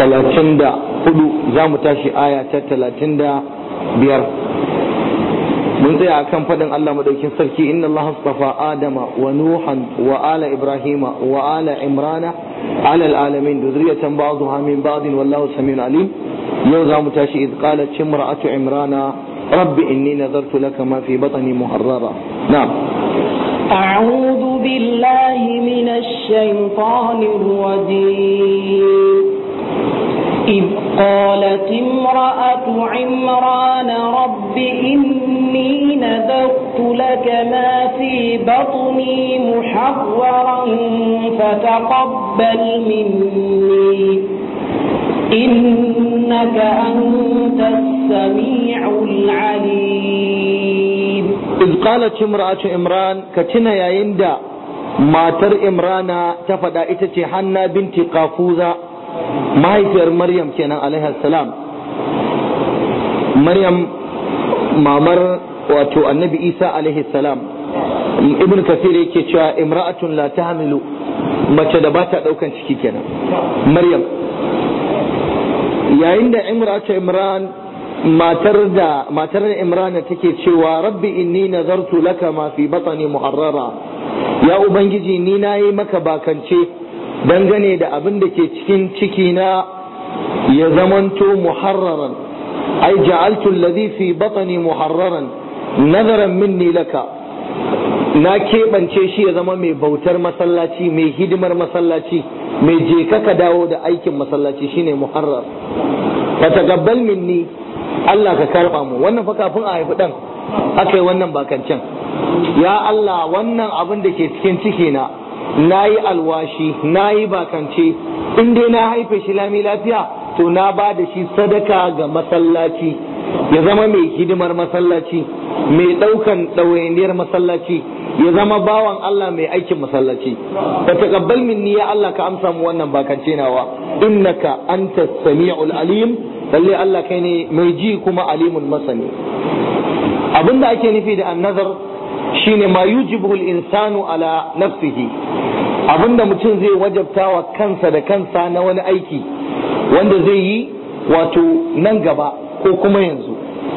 talatin da hudu za mu tashi aya ta talatin da biyar mun tsaya akan faɗin Allah madaukin sarki inna Allah astafa Adama wa Nuhan wa ala Ibrahima wa ala Imrana ala alalamin zuriyatan ba'dha min ba'd wallahu samiun alim yau za mu tashi idh qalat imra'atu Imrana rabbi inni nadartu laka ma fi batni muharrara na'am أعوذ بالله من الشيطان الرجيم إذ قالت امرأة عمران رب إني نذرت لك ما في بطني محررا فتقبل مني إنك أنت السميع العليم إذ قالت امرأة إمران كتنا يا يندا matar imrana ta faɗa ita ce hanna binti kafuza mahaifiyar maryam kenan alaihi salam maryam mamar wato annabi isa alaihi salam ibn kasir yake cewa imra'atun la tahmilu mace da bata daukan ciki kenan maryam yayin da imra'atu imran matar da matar imran take cewa rabbi inni nazartu laka ma fi batni muharrara ya ubangiji ni nayi maka bakance dangane da abin da ke cikin ciki na ya zamanto muharraran ai ja'altu alladhi fi batni muharraran nazaran minni laka na keɓance shi ya zama mai bautar masallaci mai hidimar masallaci mai je ka dawo da aikin masallaci shine muharrar fa taqabbal minni Allah ka karba mu wannan fa kafin a haifi dan aka yi wannan bakancen ya Allah wannan abin da ke cikin ciki na nayi alwashi nayi bakance in dai na haife shi lami lafiya to na ba da shi sadaka ga masallaci ya zama mai hidimar masallaci mai ɗaukan ɗawainiyar masallaci ya zama bawan Allah mai aikin masallaci ka taqabbal minni ya Allah ka amsa mu wannan bakance nawa innaka anta samiul alim lalle Allah kai ne mai ji kuma alimun masani abinda ake nufi da annazar shine ma yujibu insanu ala nafsihi abinda mutum zai wajabta wa kansa da kansa na wani aiki wanda zai yi wato nan gaba ko kuma yanzu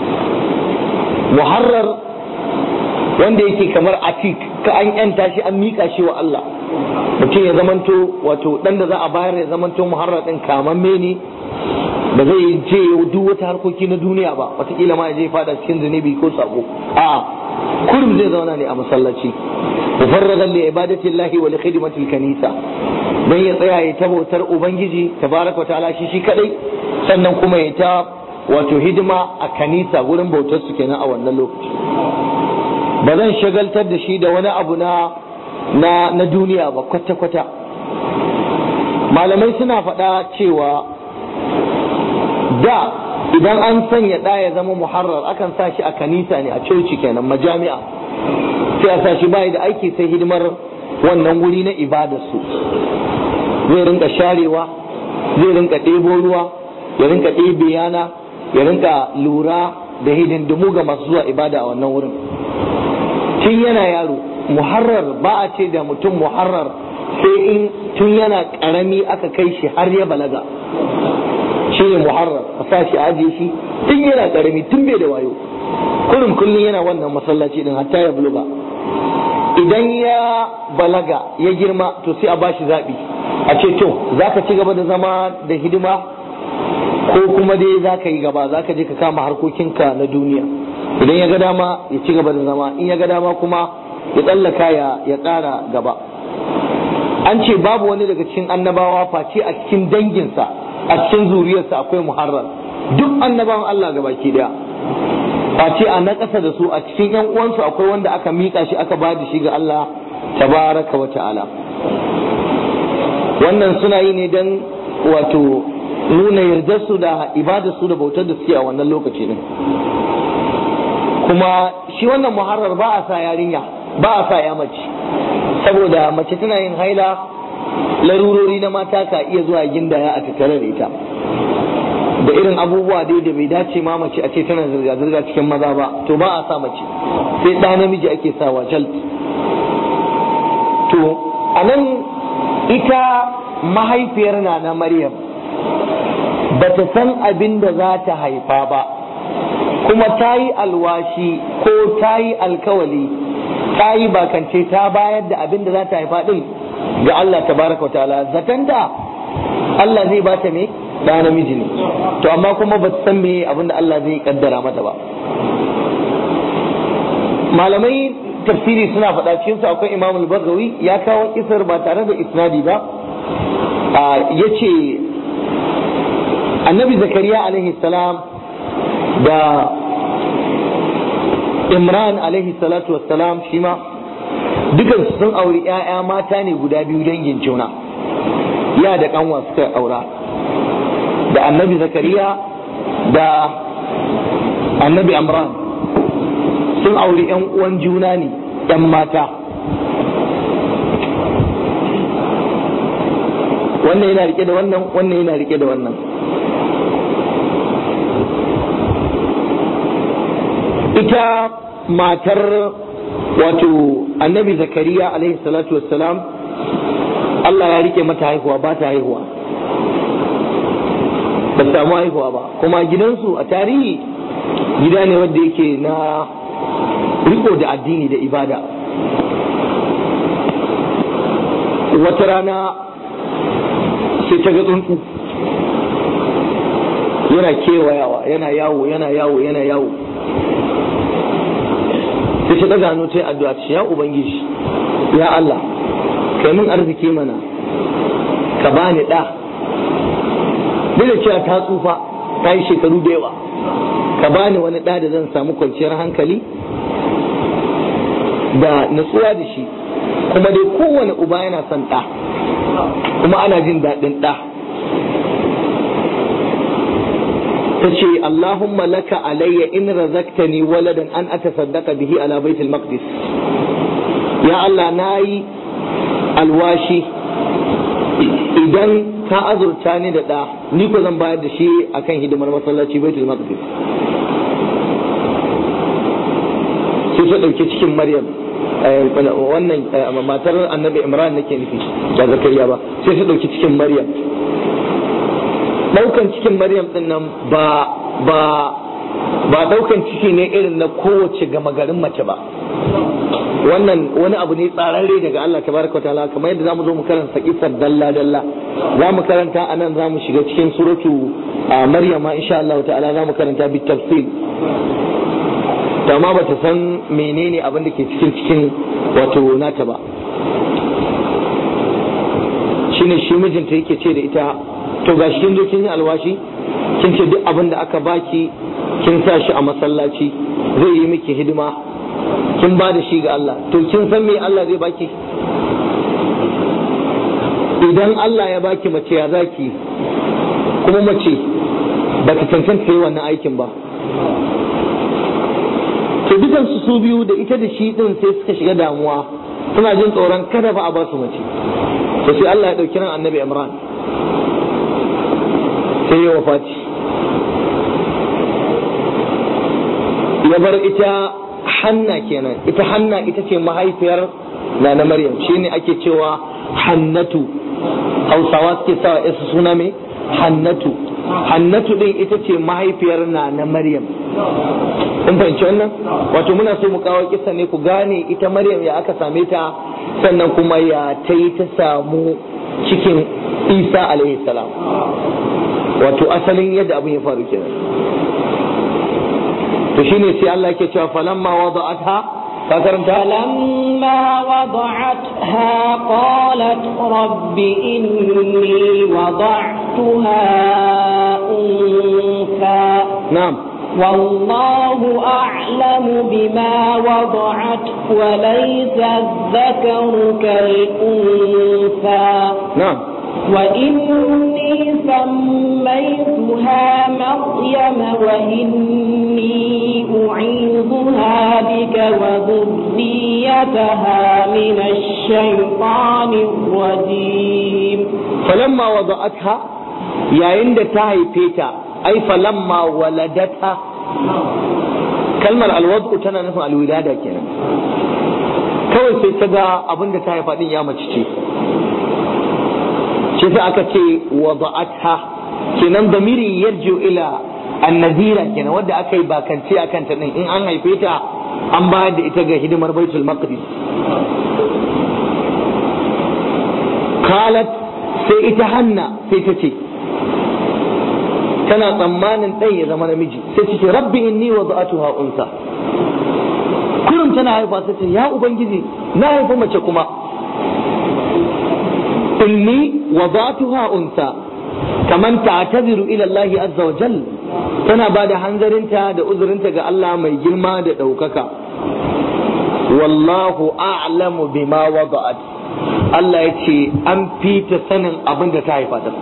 muharrar wanda yake kamar atik ka an yanta shi an mika shi wa Allah mutum ya zamanto wato dan da za a bayar ya zamanto muharrar din kamamme ne ba zai je duk wata harkoki na duniya ba wataƙila ma ya je fada cikin zunubi ko sabo a'a kurum zai zauna ne a masallaci mufarradan li ibadati llahi wa li khidmati kanisa dan ya tsaya ya ta bautar ubangiji tabaraka wa ta'ala shi shi kadai sannan kuma ya ta wato hidima a kanisa gurin bautar su kenan a wannan lokaci ba zan shagaltar da shi da wani abu na na na duniya ba kwata kwata malamai suna faɗa cewa da idan an sanya ɗa ya zama muharrar akan sa shi a kanisa ne a coci kenan majami'a sai a sa shi bai da aiki sai hidimar wannan wuri na ibadarsu zai rinka sharewa zai rinka ɗebo ruwa ya rinka ɗebe yana ya rinka lura da hidindimu ga masu zuwa ibada a wannan wurin tun yana yaro muharrar ba a ce da mutum muharrar sai in tun yana ƙarami aka kai shi har ya balaga shi ne muharrar a sa shi ajiye shi tun yana karami tun bai da wayo kullum kullum yana wannan masallaci din hatta ya buluga idan ya balaga ya girma to sai a bashi zaɓi a ce to za ka ci gaba da zama da hidima ko kuma dai za ka yi gaba za ka je ka kama harkokinka na duniya idan ya ga dama ya ci gaba da zama in ya ga dama kuma ya tsallaka ya ƙara gaba an ce babu wani daga cikin annabawa face a cikin danginsa a cikin zuriyarsa akwai muharrar duk annabawan Allah ga baki daya a ce a na ƙasa da su a cikin yan uwansu akwai wanda aka miƙa shi aka ba da shi ga Allah tabaraka wa ta'ala wannan suna yi ne don wato nuna yardarsu da ibadarsu da bautar da suke a wannan lokaci ne kuma shi wannan muharrar ba a sa yarinya ba a sa ya mace saboda mace tana yin haila larurori na mata ka iya zuwa gindaya a tattare da ita da irin abubuwa dai da bai dace ma mace a ce tana zirga-zirga cikin maza ba to ba a sa mace sai ɗa namiji ake sawa jalt to a nan ita mahaifiyar na na maryam bata san abin da za ta haifa ba kuma ta yi alwashi ko ta yi alkawali ta yi bakance ta bayar da abin da za ta haifa din ga Allah tabaraka wa ta'ala zaton da Allah zai ba ta me da namiji ne to amma kuma ba san me abin da Allah zai kaddara mata ba malamai tafsiri suna faɗa cikin su akwai Imam al-Baghawi ya kawo kisar ba tare da isnadi ba ya ce annabi zakariya alaihi salam da imran alaihi salatu wassalam shi ma dukansu sun auri 'ya'ya mata ne guda biyu dangin juna ya da kanwa suka aura da annabi zakariya da annabi imran sun auri 'yan uwan juna ne 'yan mata wannan yana rike da wannan wannan yana rike da wannan ita matar wato annabi zakariya alaihi salatu wassalam Allah ya rike mata haihuwa ba ta haihuwa ba samu haihuwa ba kuma gidansu a tarihi gida ne wanda yake na riko da addini da ibada wata rana sai ta ga tsuntsu yana kewayawa yana yawo yana yawo yana yawo sai ta daga hannu ta yi addu'a ce ya ubangiji ya Allah kai min arziki mana ka bani ɗa duk da cewa ta tsufa ta yi shekaru da yawa ka bani wani ɗa da zan samu kwanciyar hankali da natsuwa da shi kuma dai kowane uba yana son ɗa kuma ana jin daɗin ɗa ta ce Allahumma laka alayya in razaktani waladan an atasaddaqa bihi ala baitul maqdis ya Allah nayi alwashi idan ka azurta ni da ɗa ni ko zan bayar da shi akan hidimar masallaci baitul maqdis sai ta ɗauki cikin maryam wannan matar annabi imran nake nufi ba zakariya ba sai ta ɗauki cikin maryam ɗaukan cikin maryam ɗin nan ba ba ba ɗaukan ciki ne irin na kowace gama garin mace ba wannan wani abu ne tsararre daga Allah tabaraka ta'ala kamar yadda zamu zo mu karanta kisar dalla dalla za mu karanta anan za mu shiga cikin suratu maryam ma insha Allah ta'ala za mu karanta bi tafsil amma ba ta san menene abin da ke cikin cikin wato nata ba shine shi mijinta yake ce da ita to ga shi kin zo kin yi alwashi kin ce duk abin da aka baki kin sa shi a masallaci zai yi miki hidima kin ba da shi ga Allah to kin san me Allah zai baki idan Allah ya baki mace ya zaki kuma mace ba ta cancanta yi wannan aikin ba to dukansu su biyu da ita da shi din sai suka shiga damuwa suna jin tsoron kada ba a ba su mace to sai Allah ya dauki ran annabi Imran sai ya wafati ya bar ita hanna kenan ita hanna ita ce mahaifiyar na na Maryam shine ake cewa hannatu hausawa suke sawa yasu suna mai hannatu hannatu din ita ce mahaifiyar na na Maryam kun fahimci wannan wato muna so mu kawo kisa ne ku gane ita Maryam ya aka same ta sannan kuma ya ta yi ta samu cikin Isa alaihi salam wato asalin yadda abin ya faru kenan to shine sai Allah yake cewa falamma wada'atha ka karanta فلما وضعتها قالت رب إني وضعتها أنثى na'am والله أعلم بما وضعت وليس الذكر كالأنثى na'am وإني سميتها مريم وإني أعيذها بك وذريتها من الشيطان الرجيم falamma wada'atha yayin da ta haife ta ai falamma waladata kalmar alwadu tana nufin alwilada kenan kawai sai ta ga abin da ta haifa din ya mace ce shi sai aka ce wada'atha kenan damirin yarju ila annazira kenan wadda aka yi bakance akan ta din in an haife ta an bayar da ita ga hidimar baitul maqdis qalat sai ita hanna sai ta ce tana tsammanin ɗan ya zama namiji sai ta ce rabbi inni wada'atuha unsa kurum tana haifa sai ce ya ubangiji na haifi mace kuma inni wada'atuha unsa kaman ta'taziru ila Allah azza wa jal tana ba da hanzarinta da uzurinta ga Allah mai girma da ɗaukaka wallahu a'lamu bima wada'at Allah ya ce an fita sanin abin da ta haifa ta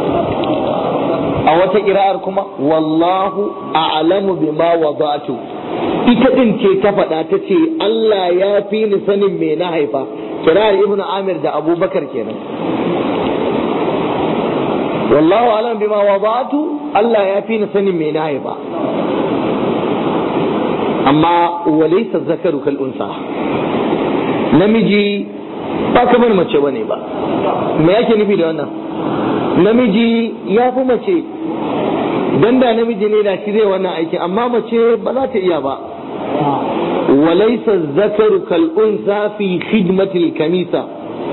a wata kira'ar kuma wallahu a'lamu bima wada'tu ita din ce ta faɗa ta ce Allah ya fi ni sanin me na haifa kira'ar ibnu amir da abubakar kenan wallahu a'lamu bima wada'tu Allah ya fi ni sanin me na haifa amma walaysa zakaru kal unsa namiji ba kamar mace bane ba me yake nufi da wannan namiji ya fi mace dan da namiji ne da shi zai wannan aiki amma mace ba za ta iya ba walaisa zakaru kal unsa fi khidmatil kanisa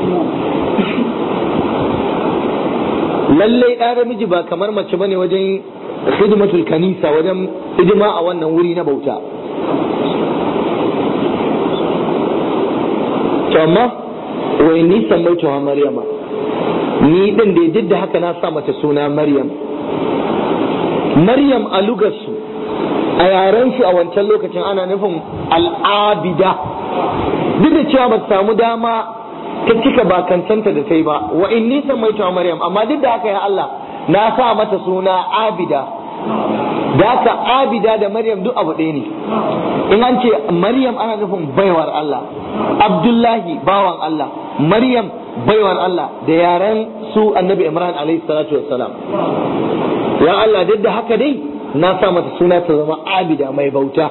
lallai ɗan namiji ba kamar mace bane wajen khidmatul kanisa wajen hidima a wannan wuri na bauta to amma wai ni sammaituwa maryama ni din da duk da haka na sa mata suna maryam maryam a lugarsu a yaren shi a wancan lokacin ana nufin al'abida duk da cewa ba samu dama ta cika bakancanta da ta yi ba wa in ni sammaituwa maryam amma duk da haka ya Allah na sa mata suna abida da haka abida da maryam duk abu ɗaya ne in an ce maryam ana nufin baiwar Allah abdullahi bawan Allah maryam baiwar Allah da yaren su annabi imran alaihi salatu wassalam ya Allah duk da haka dai na sa mata suna ta zama abida mai bauta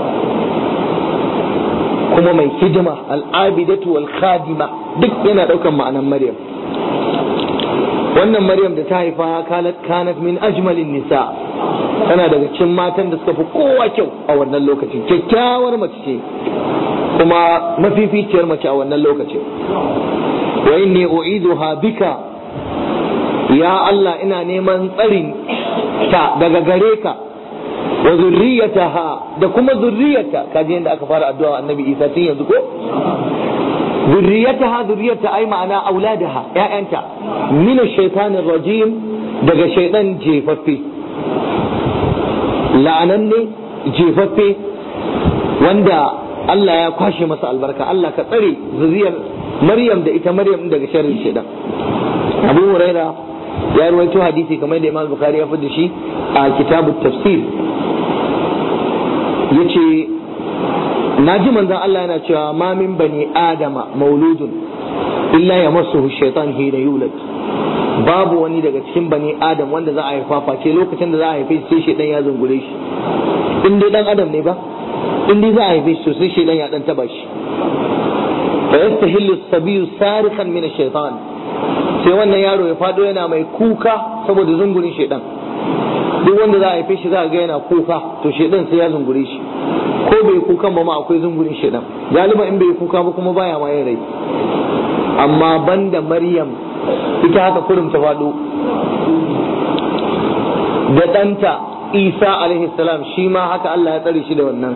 kuma mai hidima al'abidatu wal khadima duk yana daukan ma'anan maryam wannan maryam da ta haifa kanat kanat min ajmalin nisa tana daga cikin matan da suka fi kowa kyau a wannan lokacin kyakkyawar mace ce kuma mafificiyar mace a wannan lokacin wa inni u'iduha bika ya Allah ina neman tsarin ta daga gare ka wa zurriyataha da kuma zurriyata kaji yadda aka fara addu'a annabi Isa tun yanzu ko zurriyataha zurriyata ai ma'ana auladaha ƴaƴanta min ash-shaytanir rajim daga shaytan jefaffe la'ananne jefaffe wanda Allah ya kwashe masa albarka Allah ka tsare zuriyar Maryam da ita Maryam daga sharrin shaytan Abu Huraira ya ruwaito hadisi kamar da Imam Bukhari ya da shi a kitabut tafsir yace na ji manzon Allah yana cewa ma min bani adama mauludun illa ya masu shaitan hina yulad babu wani daga cikin bani adam wanda za a haifa face lokacin da za a haife shi sai shaitan ya zungure shi in dai dan adam ne ba in dai za a haife shi to sai shaitan ya dan taba shi fa yastahillu sabiyu sarikan min ash-shaytan sai wannan yaro ya fado yana mai kuka saboda zungurin shaitan duk wanda za a haife shi za a ga yana kuka to shaitan sai ya zungure shi ko bai kukan ba ma akwai zungurin shaitan galiba in bai kuka ba kuma baya ma yin rai amma banda maryam ita haka kurum ta faɗo da ɗanta isa alaihi salam shi ma haka Allah ya tsare shi da wannan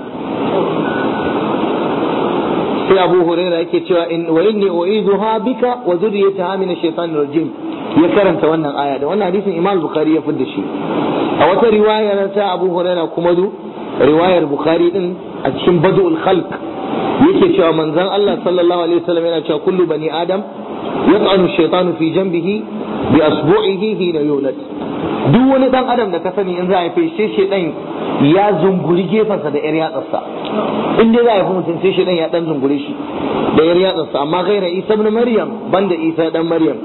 sai abu huraira yake cewa in wa inni u'iduha bika wa dhurriyyataha min ash-shaytanir rajim ya karanta wannan aya da wannan hadisin imam bukhari ya fidda shi a wata riwaya ta abu huraira kuma du riwayar bukhari din a cikin badul khalq yake cewa manzon Allah sallallahu alaihi wasallam yana cewa kullu bani adam yat'anu shaytanu fi janbihi bi asbu'ihi hina yulad duk wani dan adam da ka sani in za a haife shi shedan ya zunguri gefansa da yar yatsarsa in dai za a haifi mutum sai shedan ya dan zungure shi da yar yatsarsa amma gaira isa ibn maryam banda isa dan maryam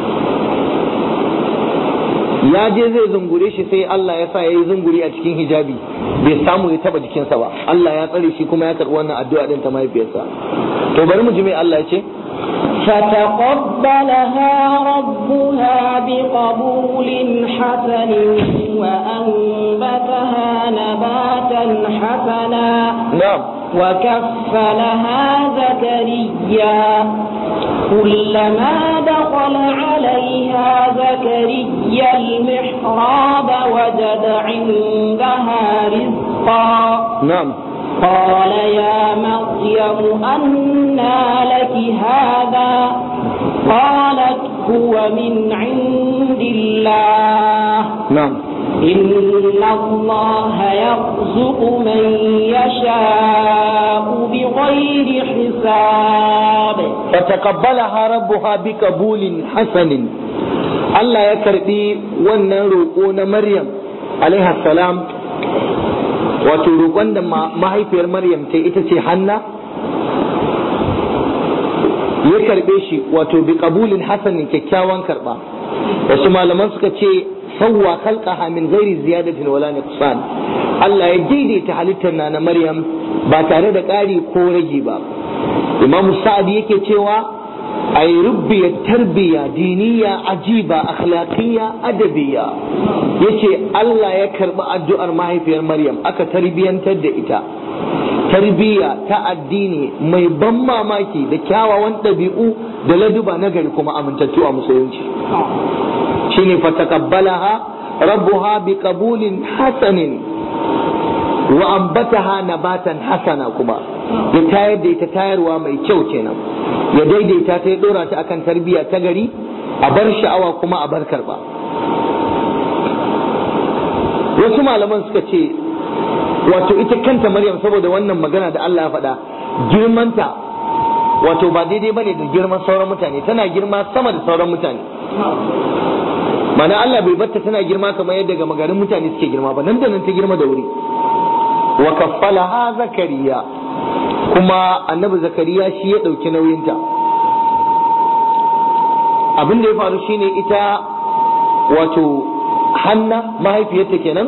ya je zai zungure shi sai Allah ya sa ya yi zunguri a cikin hijabi bai samu ya taba jikinsa ba Allah ya tsare shi kuma ya karɓi wannan addu'a din ta mahaifiyarsa to bari mu ji mai Allah ya ce فتقبلها ربها بقبول حسن وأنبتها نباتا حسنا na'am وكفلها زكريا كلما دخل عليها زكريا المحراب وجد عندها رزقا na'am قال يا مريم أنى لك هذا قالت هو من عند الله na'am إن الله يرزق من يشاء بغير حساب fataqabbalaha rabbuha biqabulin hasanin Allah ya karbi wannan roƙo na Maryam alaiha salam wato roƙon da ma- mahaifiyar Maryam ta ita ce Hanna ya karbe shi wato biqabulin hasanin kyakkyawan karba wasu malaman suka ce sawwa khalqaha min ghairi ziyadatin wala nuqsan Allah ya daidaita halittar na na Maryam ba tare da ƙari ko rage ba Imam Sa'ad yake cewa ay rubbiya tarbiya diniya ajiba akhlaqiyya adabiyya yace Allah ya karbi addu'ar mahaifiyar Maryam aka tarbiyantar da ita tarbiyya ta addini mai ban mamaki da kyawawan ɗabi'u da laduba na gari kuma amintattu a musulunci shine fatakabbalaha rabbuha biqabulin hasanin wa ambataha nabatan hasana kuma ya tayar da ita tayarwa mai kyau kenan ya daidaita ta ya dora ta akan tarbiyya ta gari a bar sha'awa kuma a bar karba wasu malaman suka ce wato ita kanta maryam saboda wannan magana da Allah ya faɗa girmanta wato ba daidai bane da girman sauran mutane tana girma sama da sauran mutane mana Allah bai batta tana girma kamar yadda ga magarin mutane suke girma ba nan da nan ta girma da wuri wa kaffalaha zakariya kuma annabi zakariya shi ya ɗauki nauyinta abin da ya faru shine ita wato hanna mahaifiyarta kenan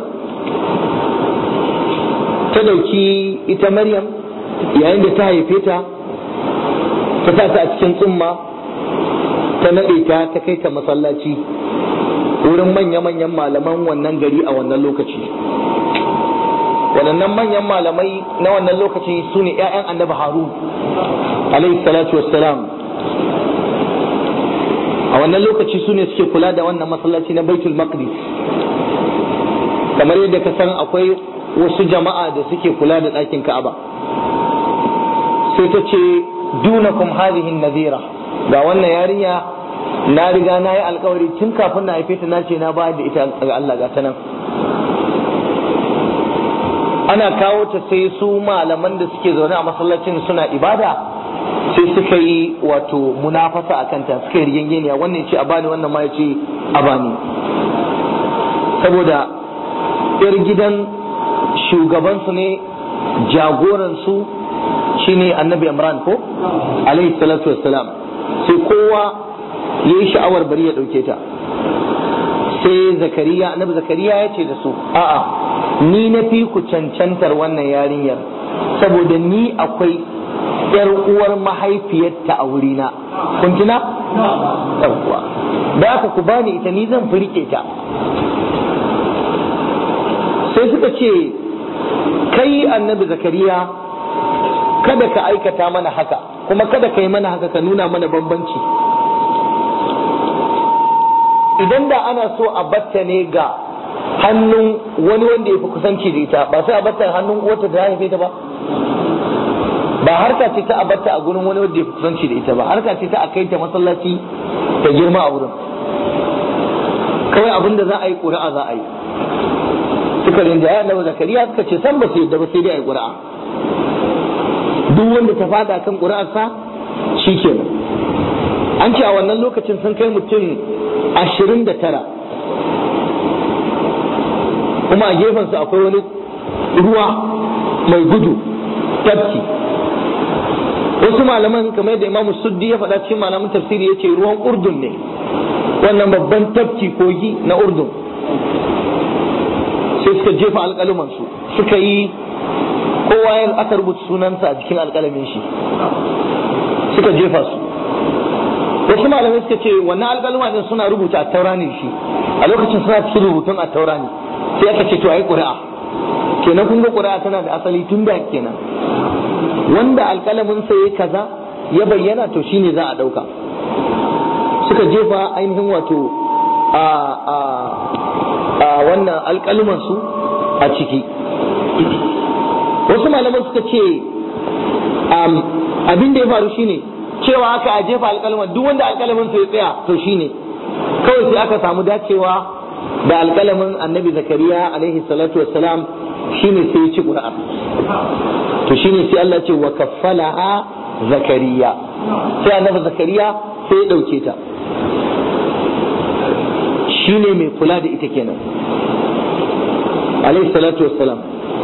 ta ɗauki ita maryam yayin da ta haife ta ta sa ta a cikin tsumma ta naɗe ta ta kai ta masallaci wurin manya-manyan malaman wannan gari a wannan lokaci waɗannan manyan malamai na wannan lokaci su ne 'ya'yan annabi harun alaihi salatu wassalam a wannan lokaci su ne suke kula da wannan masallaci na baitul maqdis kamar yadda ka san akwai wasu jama'a da suke kula da ɗakin ka'aba sai ta ce dunakum hadhihi nadira ga wannan yarinya na riga na yi alkawari tun kafin na haife ta na ce na bayar da ita ga Allah ga ta nan ana kawo ta sai su malaman da suke zaune a masallacin suna ibada sai suka yi wato munafasa a kanta suka yi rigengeniya wannan ya ce a bani wannan ma ya ce a bani saboda yar gidan shugabansu ne jagoransu shine annabi imran ko alaihi salatu wassalam sai kowa ya yi sha'awar bari ya ɗauke ta sai zakariya annabi zakariya ya ce da su a'a ni na fi ku cancantar wannan yarinyar saboda ni akwai yar uwar mahaifiyarta a wurina kun tuna yawwa da aka ku bani ita ni zan firke ta sai suka ce kai annabi zakariya kada ka aikata mana haka kuma kada ka yi mana haka ka nuna mana bambanci idan da ana so a batta ne ga hannun wani wanda ya fi kusanci da ita ba sai a batta hannun uwarta da haife ta ba ba harka ce ta a batta a gurin wani wanda ya fi kusanci da ita ba harka ce ta a kai ta masallaci ta girma a wurin kawai abin da za a yi ƙuri'a za a yi suka rinjaya na zakariya suka ce san ba su yadda ba sai dai a yi ƙuri'a duk wanda ta fada kan ƙuri'arsa shi kenan an ce a wannan lokacin sun kai mutum ashirin da tara kuma a gefensu akwai wani ruwa mai gudu tafki wasu malaman kamar yadda imamu suddi ya faɗa cikin malaman tafsiri ya ce ruwan urdun ne wannan babban tafki kogi na urdun sai suka jefa alƙalumansu suka yi kowa ya aka rubuta sunansa a jikin alƙalamin shi suka jefa su wasu malamai suka ce wannan alƙaluma din suna rubuta a taura ne shi a lokacin suna cikin rubutun a taura ne sai aka ce to ai ƙuri'a kenan kun ga ƙuri'a tana da asali tun da kenan wanda alƙalamin sa ya kaza ya bayyana to shine za a ɗauka suka jefa ainihin wato a a a wannan alƙaluman su a ciki wasu malaman suka ce abin da ya faru shine cewa aka a jefa alƙalaman duk wanda alƙalamin sa ya tsaya to shine kawai sai aka samu dacewa da alƙalamin annabi zakariya alaihi salatu wassalam shine sai ya ci ƙura'a to shine sai Allah ce wa kaffalaha zakariya sai annabi zakariya sai ya ɗauke ta shine mai kula da ita kenan alaihi salatu wassalam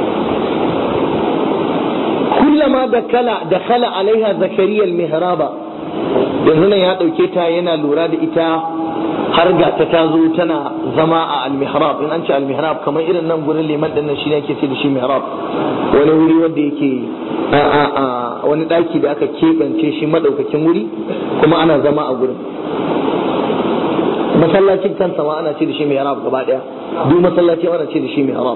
كلما دخل دخل عليها زكريا المهراب yanzu nan ya ɗauke ta yana lura da ita har ga ta tazo tana zama a almihrab in an ce almihrab kamar irin nan gurin liman din nan shi ne ake ce da shi mihrab wani wuri wanda yake wani ɗaki da aka keɓance shi madaukakin wuri kuma ana zama a gurin masallacin kansa ma ana ce da shi mihrab gaba ɗaya duk masallaci ana ce da shi mihrab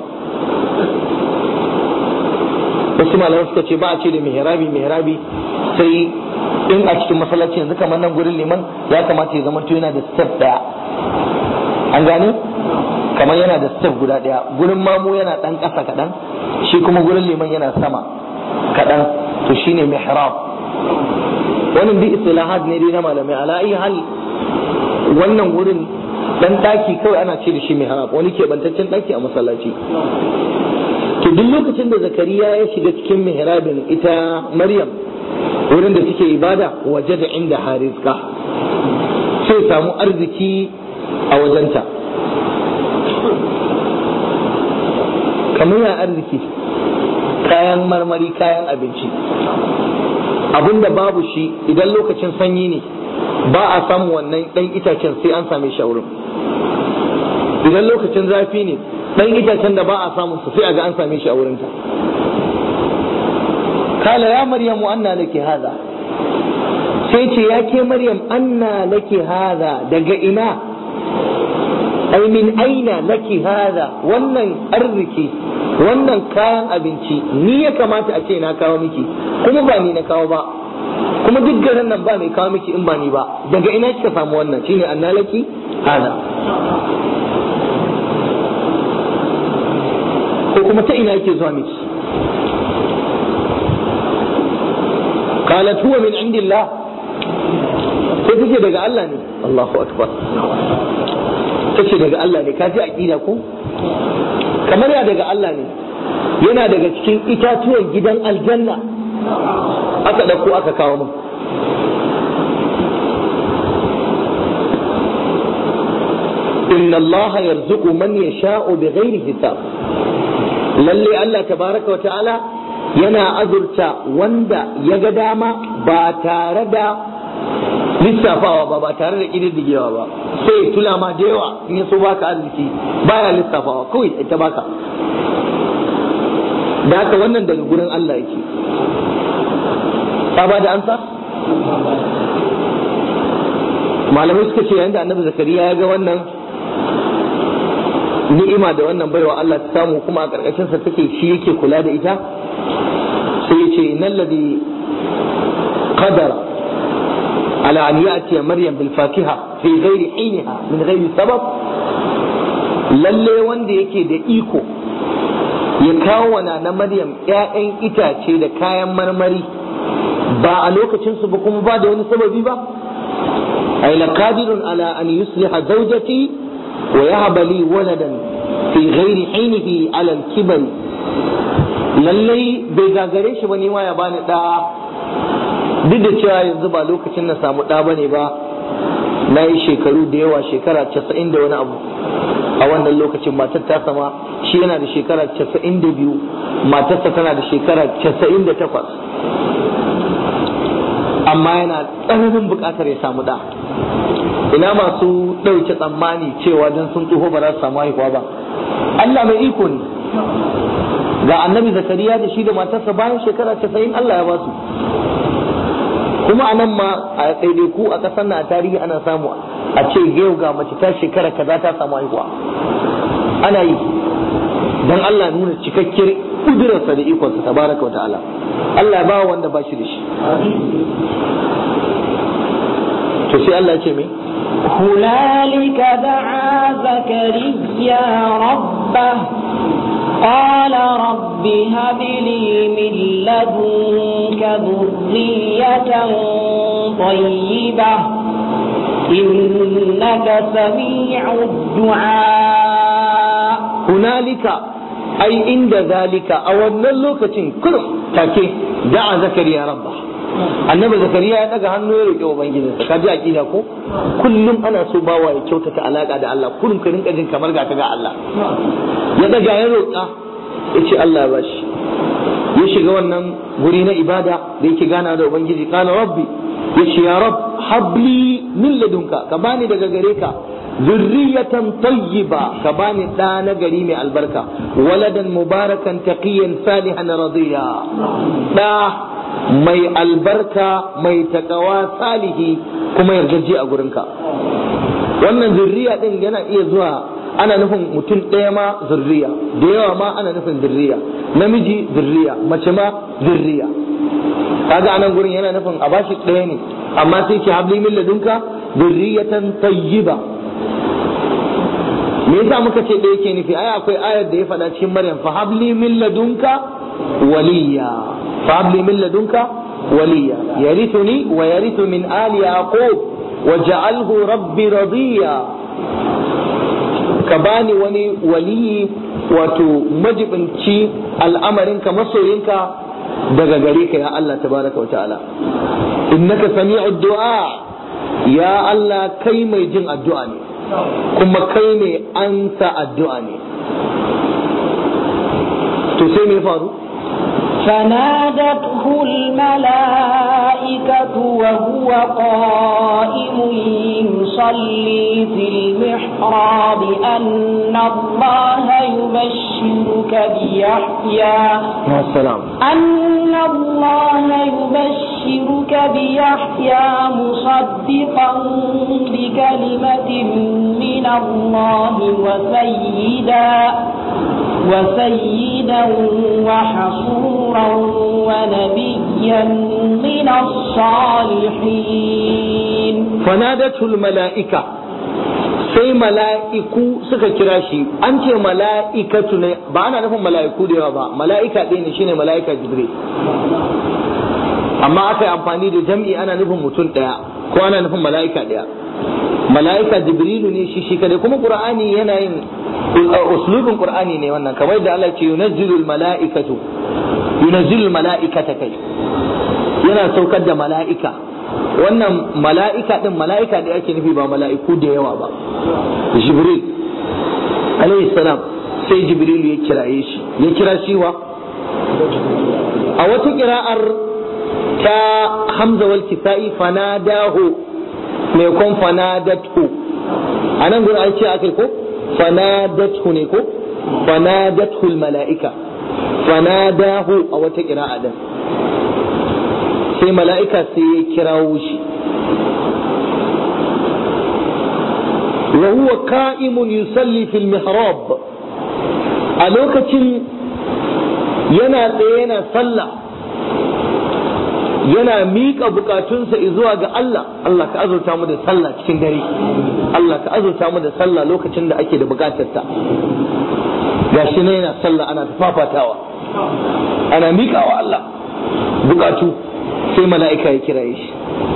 wasu malamai suka ce ba a ce da mihrabi mihrabi sai in a cikin masallaci yanzu kamar nan gurin liman ya kamata ya zama to yana da step daya an gane kamar yana da step guda daya gurin mamu yana dan kasa kadan shi kuma gurin liman yana sama kadan to shine mihrab wannan bi istilahat ne dai na malamai ala ayi hal wannan gurin dan daki kawai ana ce da shi mihrab wani keɓantaccen daki a masallaci to duk lokacin da zakariya ya shiga cikin mihrabin ita maryam wurin da suke ibada waje da inda harizka sai samu arziki a wajenta kamar ya arziki kayan marmari kayan abinci abinda babu shi idan lokacin sanyi ne ba a samu wannan ɗan itacen sai an same shi a wurin idan lokacin zafi ne dan itacen da ba a samun su sai a ga an same shi a wurinta kala ya maryamu anna laki hada sai ce ya ke maryam anna laki hada daga ina ai min aina laki hada wannan arziki wannan kayan abinci ni ya kamata a ce na kawo miki kuma ba ni na kawo ba kuma duk garin nan ba mai kawo miki in ba ni ba daga ina kika samu wannan shine anna laki hada ko kuma ta ina yake zuwa miki qalat huwa min indillah sai tace daga Allah ne Allahu akbar tace daga Allah ne kaji aqida ko kamar ya daga Allah ne yana daga cikin itatuwan gidan aljanna aka dauko aka kawo mun إن الله يرزق من يشاء بغير حساب lalle Allah tabaraka wa ta'ala yana azurta wanda ya ga dama ba tare da lissafawa ba ba tare da ƙididdigewa ba sai tula ma da yawa in ya so baka arziki baya lissafawa kawai ita baka da haka wannan daga gurin Allah yake ba da ansa malamai suka ce yayin da annabi zakariya ya ga wannan ni'ima da wannan baiwa Allah ta samu kuma a ƙarƙashin sa take shi yake kula da ita sai ya ce innal ladhi qadara ala an ya'ti maryam bil fatiha fi ghairi hiniha min ghairi sabab lalle wanda yake da iko ya kawo wana na maryam ƴaƴan itace da kayan marmari ba a lokacin su ba kuma ba da wani sababi ba ay laqadirun ala an yusliha zawjati ويهب لي ولدا في غير حينه على الكبر lallai bai gagare shi ba ma ya bani ɗa duk da cewa yanzu ba lokacin na samu ɗa bane ba na yi shekaru da yawa shekara casa'in da wani abu a wannan lokacin matar ta sama shi yana da shekara casa'in da biyu matarsa tana da shekara casa'in da takwas amma yana tsananin buƙatar ya samu ɗa ina masu ɗauke tsammani cewa don sun tsoho ba za su samu haihuwa ba Allah mai iko ne ga annabi zakariya da shi da matarsa bayan shekara casa'in Allah ya ba su kuma a nan ma a ɗaiɗaiku a ƙasar na a tarihi ana samu a ce yau ga mace ta shekara kaza ta samu haihuwa ana yi dan Allah nuna cikakkiyar kudurarsa da ikonsa tabaraka wa ta'ala Allah ba wanda ba shi da shi to sai Allah ya ce me هنالك دعا زكريا ربه قال رب هب لي من لدنك ذرية طيبة إنك سميع الدعاء hunalika ai inda zalika a wannan lokacin kurum take da'a zakariya rabba annabi zakariya ya daga hannu ya roƙi ubangijinsa ka ji aqida ko kullum ana so bawa ya kyautata alaka da Allah kullum ka rinka jin kamar ga ka ga Allah ya daga ya roƙa ya ce Allah ya bashi ya shiga wannan guri na ibada da yake gana da ubangiji kana rabbi ya ce ya rab habli min ladunka ka bani daga gare ka zurriyatan tayyiba ka bani ɗa na gari mai albarka waladan mubarakan taqiyan salihan radiya ɗa mai albarka mai takawa salihi kuma yardaji a gurinka wannan zurriya din yana iya zuwa ana nufin mutum ɗaya ma zurriya da yawa ma ana nufin zurriya namiji zurriya mace ma zurriya kaga anan gurin yana nufin a bashi ɗaya ne amma sai ki habli min ladunka zurriyatan tayyiba me yasa muka ce da yake nufi ai akwai ayar da ya faɗa cikin maryam fa habli min ladunka waliya fa habli min ladunka waliya yarithuni wa yarithu min ali yaqub waj'alhu rabbi radiya ka bani wani waliyi wato majibinci al'amarinka masoyinka daga gare ka ya Allah tabaraka wa ta'ala innaka sami'ud du'a ya Allah kai mai jin addu'a ne kuma kai ne ansa addu'a ne to sai me faru فنادته الملائكة وهو قائم يصلي في المحراب أن الله يبشرك بيحيى ya salam أن الله يبشرك بيحيى مصدقا بكلمة من الله وسيدا وسيدا وحصورا ونبيا من الصالحين fanadatul mala'ika sai mala'iku suka kira shi an ce mala'ikatu ne ba ana nufin mala'iku da yawa ba mala'ika ɗaya ne shine mala'ika jibril amma aka yi amfani da jam'i ana nufin mutum ɗaya ko ana nufin mala'ika ɗaya mala'ika jibrilu ne shi shi kadai kuma qur'ani yana yin uslubin qur'ani ne wannan kamar da Allah ce yunazzilul mala'ikatu yunazzilul mala'ikata kai yana saukar da mala'ika wannan mala'ika din mala'ika da ake nufi ba mala'iku da yawa ba jibril alayhi salam sai jibril ya kiraye shi ya kira shi wa a wata kira'ar ta hamza wal kisa'i fanadahu mai kon fanadatu a nan gurin an ce akai ko fanadatu ne ko fanadatu mala'ika fanadahu a wata kira'a din sai mala'ika sai ya kirawo shi wa huwa ka'imun yusalli fil mihrab a lokacin yana tsaye yana sallah yana miƙa bukatunsa zuwa ga Allah Allah ka azurta mu da sallah cikin dare Allah ka azurta mu da sallah lokacin da ake da bukatarta gashi ne yana sallah ana tafafatawa ana miƙawa Allah bukatu sai mala'ika ya kiraye shi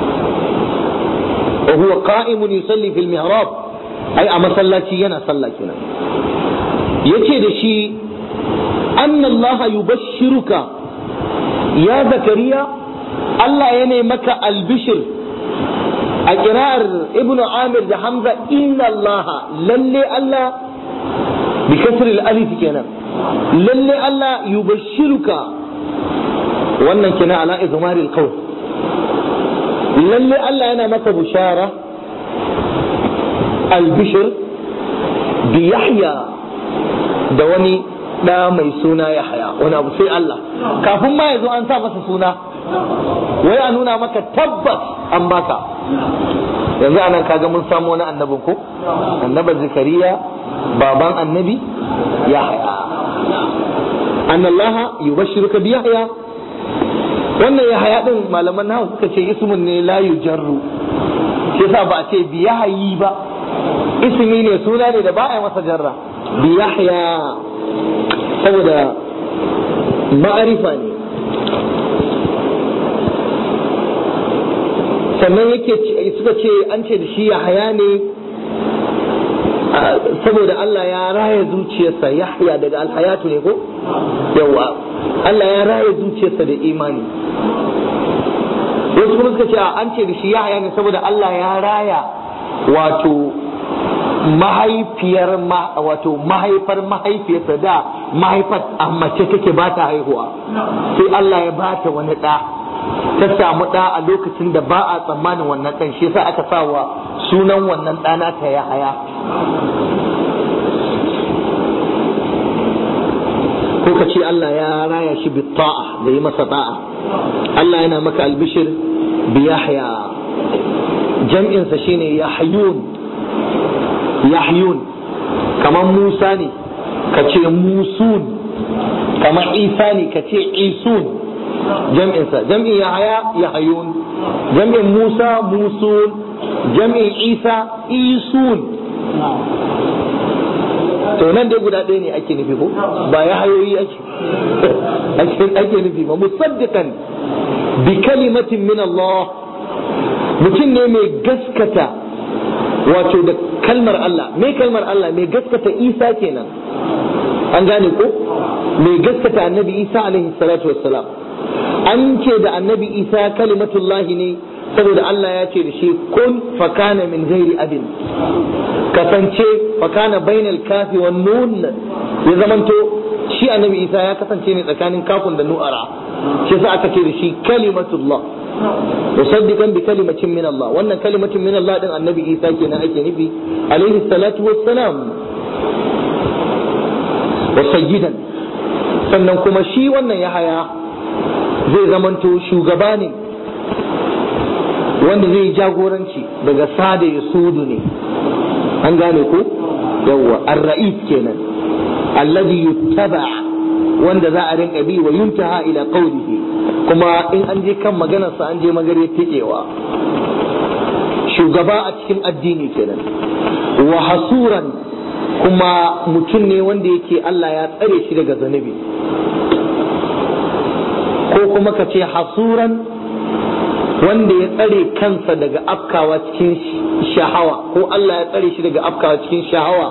wa huwa qa'imun yusalli fil mihrab ai a masallaci yana sallah kenan yace da shi anna Allah yubashshiruka ya zakariya Allah ya ne maka albishir a kirar ibnu amir da hamza inna Allah lalle Allah bi kasri al-alif kenan lalle Allah yubashshiruka wannan kina ala izmaril qawl lalle Allah yana maka bushara albishir bi yahya da wani da mai suna yahya wani abu sai Allah kafin ma yazo an sa masa suna wai a nuna maka tabbas an baka yanzu anan kaga mun samu wani annabin ko annaban zakariya baban annabi yahya annallaha yubashshiruka bi yahya wannan yahya din malaman nawa suka ce ismun ne la yujarru shi yasa ba a ce bi yahyi ba ismi ne suna ne da ba a yi masa jarra bi yahya saboda ma'arifa ne sannan yake suka ce an ce da shi yahya ne saboda Allah ya raya zuciyarsa yahya daga alhayatu ne ko yawa Allah ya raya zuciyarsa da imani wasu kuma suka ce an ce da shi yahya ne saboda Allah ya raya wato mahaifiyar wato mahaifar mahaifiyarsa da mahaifar a mace take ba ta haihuwa sai Allah ya bata wani ɗa ta samu ɗa a lokacin da ba a tsammanin wannan ɗan shi yasa aka sawa sunan wannan ɗana ta ya haya ko ka ce Allah ya raya shi bi ta'a da yi masa ta'a Allah yana maka albishir bi yahya jam'insa shine yahyun yahyun kamar Musa ne ka ce musun kamar Isa ne ka ce isun jam'insa jam'in yahaya yahyun jam'in Musa musun jam'in Isa isun to nan dai guda ɗaya ne ake nufi ko ba ya hayoyi ake ake nufi ba musaddiqan bi kalimatin min Allah mutum ne mai gaskata wato da kalmar Allah me kalmar Allah mai gaskata Isa kenan an gane ko mai gaskata annabi Isa alaihi salatu wassalam an ce da annabi Isa kalimatullahi ne saboda Allah ya ce da shi kun fakana min ghairi abin kasance fakana bainal kafi wan nun ya zamanto shi annabi Isa ya kasance ne tsakanin kafin da nu'ara shi yasa aka ce da shi kalimatullah musaddiqan bi kalimatin min Allah wannan kalimatin min Allah din annabi Isa kenan ake nufi alaihi salatu wassalam wa sayyidan sannan kuma shi wannan yahaya zai zamanto shugaba ne wanda zai jagoranci daga sada ya sudu ne an gane ko yawwa ar-ra'is kenan alladhi yuttaba wanda za a rinka bi wa yuntaha ila qawlihi kuma in an je kan maganar sa an je magare tikewa shugaba a cikin addini kenan wa hasuran kuma mutum ne wanda yake Allah ya tsare shi daga zanubi ko kuma ka ce hasuran wanda ya tsare kansa daga afkawa cikin shahawa ko Allah ya tsare shi daga afkawa cikin shahawa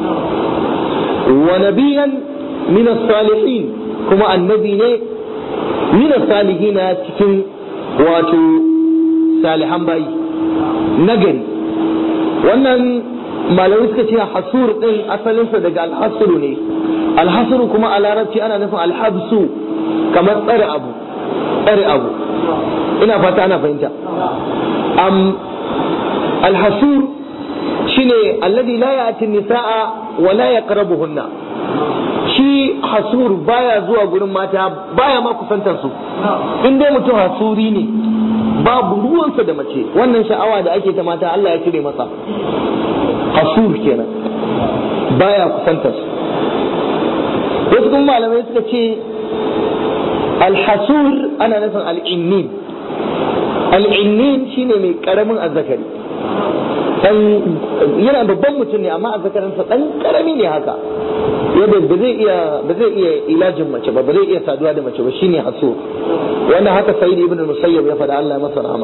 wa nabiyan min salihin kuma annabi ne min salihin cikin wato salihan bayi nagari wannan malamai suka ce hasur din asalinsa daga alhasuru ne alhasuru kuma a larabci ana nufin alhabsu kamar tsare abu tsare abu ina fata ana fahimta am alhasur shine alladhi la ya'ti nisaa wa la yaqrabuhunna shi hasur baya zuwa gurin mata baya ma kusantar su in dai mutum hasuri ne babu ruwansa da mace wannan sha'awa da ake ta mata Allah ya cire masa hasur kenan baya kusantar su wasu kuma malamai suka ce alhasur ana nufin al'innin al'innin shine mai karamin azzakari dan yana babban mutum ne amma azzakarinsa dan karami ne haka yadda ba zai iya ba zai iya ilajin mace ba ba zai iya saduwa da mace ba shine hasur wannan haka sayyid ibn musayyab ya faɗa Allah ya masa rahama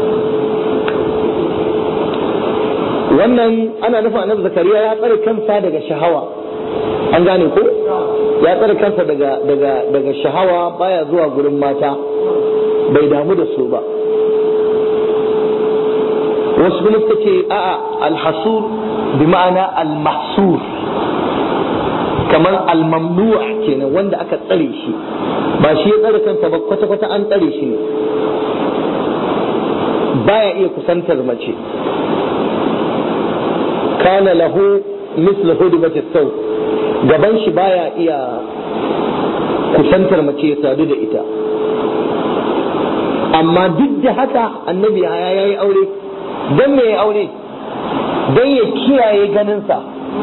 wannan ana nufin annabi zakariya ya tsare kansa daga shahawa an gane ko ya tsare kansa daga daga daga shahawa baya zuwa gurin mata bai damu da su ba wasu kuma suka ce a'a alhasur bi ma'ana almahsur kamar almamnu'a kenan wanda aka tsare shi ba shi ya tsare kansa ba kwata-kwata an tsare shi ne baya iya kusantar mace kana lahu mislu hudubati sau gaban shi baya iya kusantar mace ya sadu da ita amma duk da haka annabi ya yi aure don me ya aure don ya kiyaye ganinsa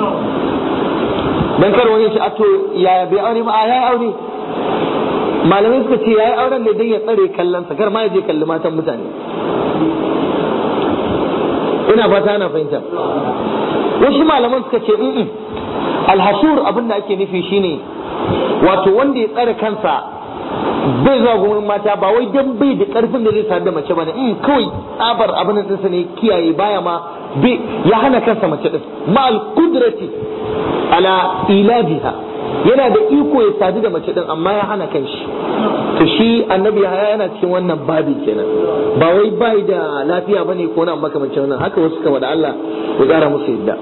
don kar wani shi a to ya bai aure ba a ya yi aure malamai suka ce ya yi auren ne don ya tsare kallonsa kar ma ya je kalli matan mutane ina fata ana fahimta wasu malaman suka ce in alhashur abin da ake nufi shine wato wanda ya tsare kansa bai zuwa gurin mata ba wai dan bai da karfin da zai sadu da mace bane in kawai tsabar abin da ɗinsa ne kiyaye baya ma bai ya hana kansa mace din ma al qudrati ala ilajiha yana da iko ya sadu da mace din amma ya hana kanshi to shi annabi ya yana cikin wannan babi kenan ba wai bai da lafiya bane ko na makamancin wannan haka wasu kama da Allah ya kara musu yadda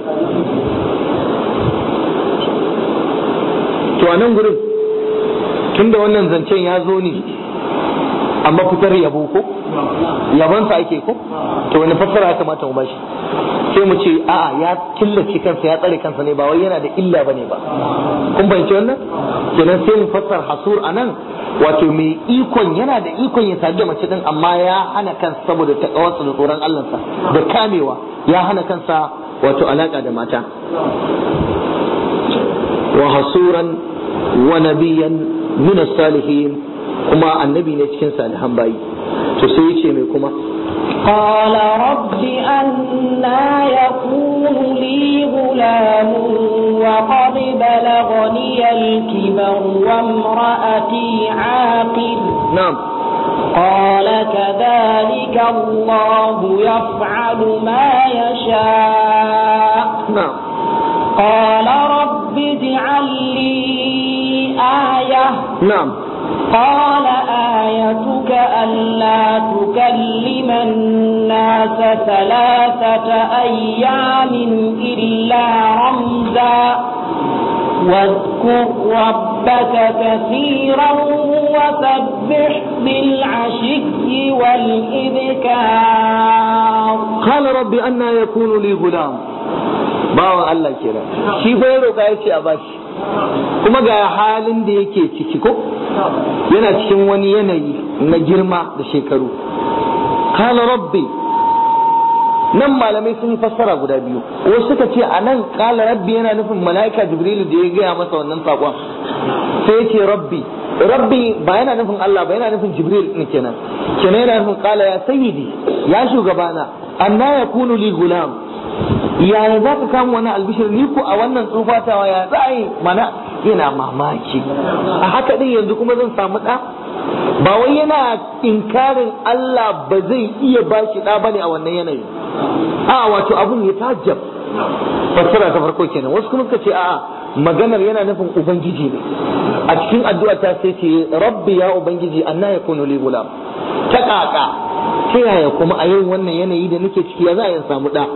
to a nan gurin tunda wannan zancen ya zo ne a mafitar yabo ko yabonsa ake ko to wani fassara ya kamata mu bashi sai mu ce a'a ya killace kansa ya tsare kansa ne ba wai yana da illa bane ba kun bayyance wannan kenan sai mu fassara hasur anan wato mai ikon yana da ikon ya sadu da mace din amma ya hana kansa saboda takawarsa da tsoron Allah da kamewa ya hana kansa wato alaka da mata wa hasuran wa nabiyan min salihin kuma annabi ne cikin salihan bayi to sai ya ce mai kuma قال رب أنا يكون لي غلام وقد بلغني الكبر وامرأتي عاقل na'am قال كذلك الله يفعل ما يشاء na'am قال رب اجعل لي آية na'am قال آيتك ألا تكلم الناس ثلاثة أيام إلا رمزا واذكر ربك كثيرا وسبح بالعشي والإذكار قال رب أنا يكون لي غلام bawan Allah kenan shi fa ya roƙa ya ce a bashi kuma ga halin da yake ciki ko yana cikin wani yanayi na girma da shekaru kala rabbi nan malamai sun yi fassara guda biyu wasu suka ce a nan kala rabbi yana nufin mala'ika jibrilu da ya gaya masa wannan saƙon sai ya ce rabbi rabbi ba yana nufin Allah ba yana nufin jibril ne kenan kenan yana nufin kala ya sayyidi ya shugabana anna yakunu li gulam yaya za ka kama wani albishir ni ko a wannan tsufatawa ya za a yi mana yana mamaki a haka din yanzu kuma zan samu ɗa ba wai yana inkarin Allah ba zai iya ba shi ɗa bane a wannan yanayi a wato abun ya tajab fassara ta farko kenan wasu kuma suka ce a'a maganar yana nufin ubangiji ne a cikin addu'a ta sai ce rabbi ya ubangiji anna yakunu li gulam ta kaka ta yaya kuma a yin wannan yanayi da nake ciki ya za a yi samu ɗa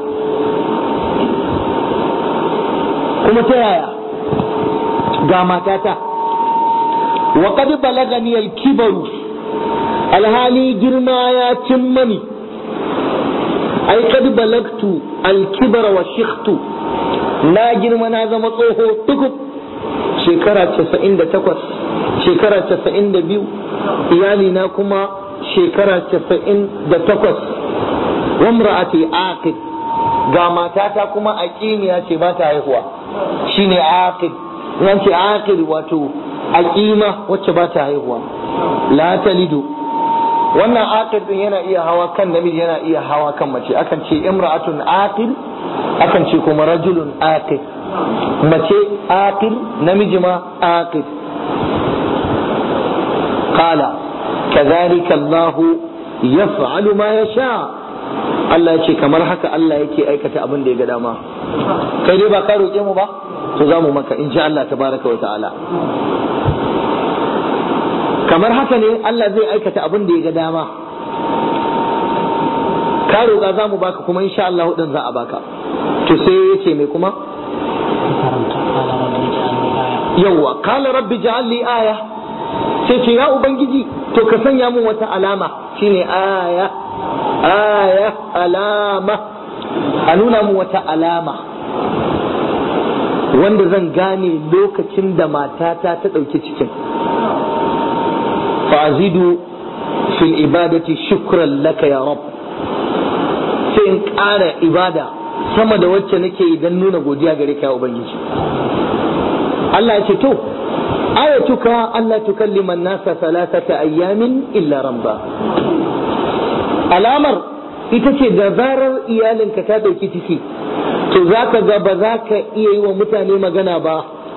kuma ta yaya ga matata wa qad balagani al-kibaru alhali girma ya cin mani ai qad balagtu al-kibara wa shikhtu na girma na zama tsoho tukub shekara 98 shekara 92 iyali na kuma shekara 98 wa imra'ati aqid ga matata kuma aqimiya ce ba ta haihuwa shine aqid nan ce aqid wato aqima wacce ba ta haihuwa la talidu wannan aqid din yana iya hawa kan namiji yana iya hawa kan mace akan ce imra'atun aqil akan ce kuma rajulun aqil mace aqil namiji ma aqil qala kadhalika Allah yaf'alu ma yasha Allah ya ce kamar haka Allah yake aikata abin da ya ga dama kai dai ba ka roƙe mu ba to za mu maka in ji Allah tabaraka wa ta'ala kamar haka ne Allah zai aikata abin da ya ga dama ka roƙa za mu baka kuma insha Allah din za a baka to sai ya ce mai kuma yawwa kala rabbi ja'al li aya sai ce ya ubangiji to ka sanya mun wata alama shine aya aya alama a nuna mun wata alama wanda zan gane lokacin da matata ta ɗauki cikin fa'azidu fil ibadati shukran laka ya rab sai in ƙara ibada sama da wacce nake idan nuna godiya gare ka ya ubangiji Allah ya ce to ayatuka Allah tukallima nasa salasata ayyamin illa ramba alamar ita ce da zarar iyalinka ta ɗauki ciki to za ka ga ba za ka iya yi wa mutane magana ba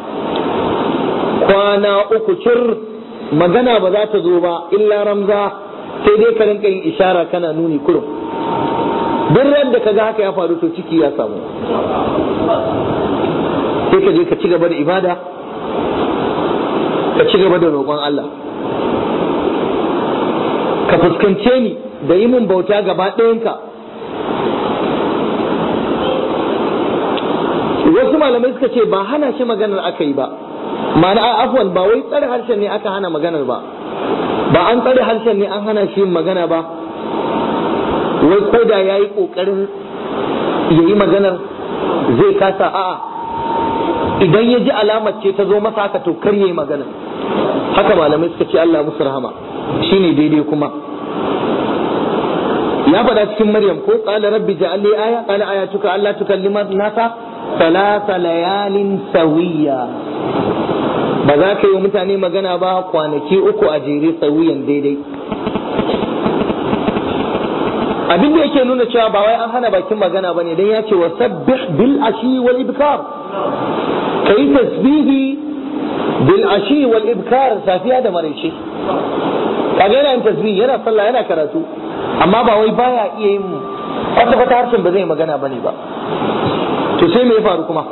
kwana uku cir magana ba za ta zo ba illa ramza sai dai ka rinka yin ishara kana nuni kurum duk da ka ga haka ya faru to ciki ya samu sai ka je ka ci gaba da ibada ka ci gaba da roƙon Allah ka fuskance ni da yi mun bauta gaba ɗayanka wasu malamai suka ce ba hana shi maganar aka yi ba ma'ana afwan ba wai tsare harshen ne aka hana maganar ba ba an tsare harshen ne an hana shi yin magana ba wai ko da ya yi ƙoƙarin ya yi maganar zai kasa a'a idan ya ji alamar ce ta zo masa haka to kar ya yi maganar haka malamai suka ce Allah musu rahama shine daidai kuma ya faɗa cikin Maryam ko qala rabbi ja'al li aya qala ayatuka alla tukallima nasa thalatha layalin sawiya ba za ka yi mutane magana ba kwanaki uku a jere sawiyan daidai abin da yake nuna cewa ba wai an hana bakin magana bane dan ya ce wa sabbih bil ashi wal ibkar kai tasbihi bil ashi wal ibkar safiya da maraice kaga yana yin tasbih yana sallah yana karatu amma ba wai baya iya yin kwata kwata harshen ba zai magana bane ba to sai me ya faru kuma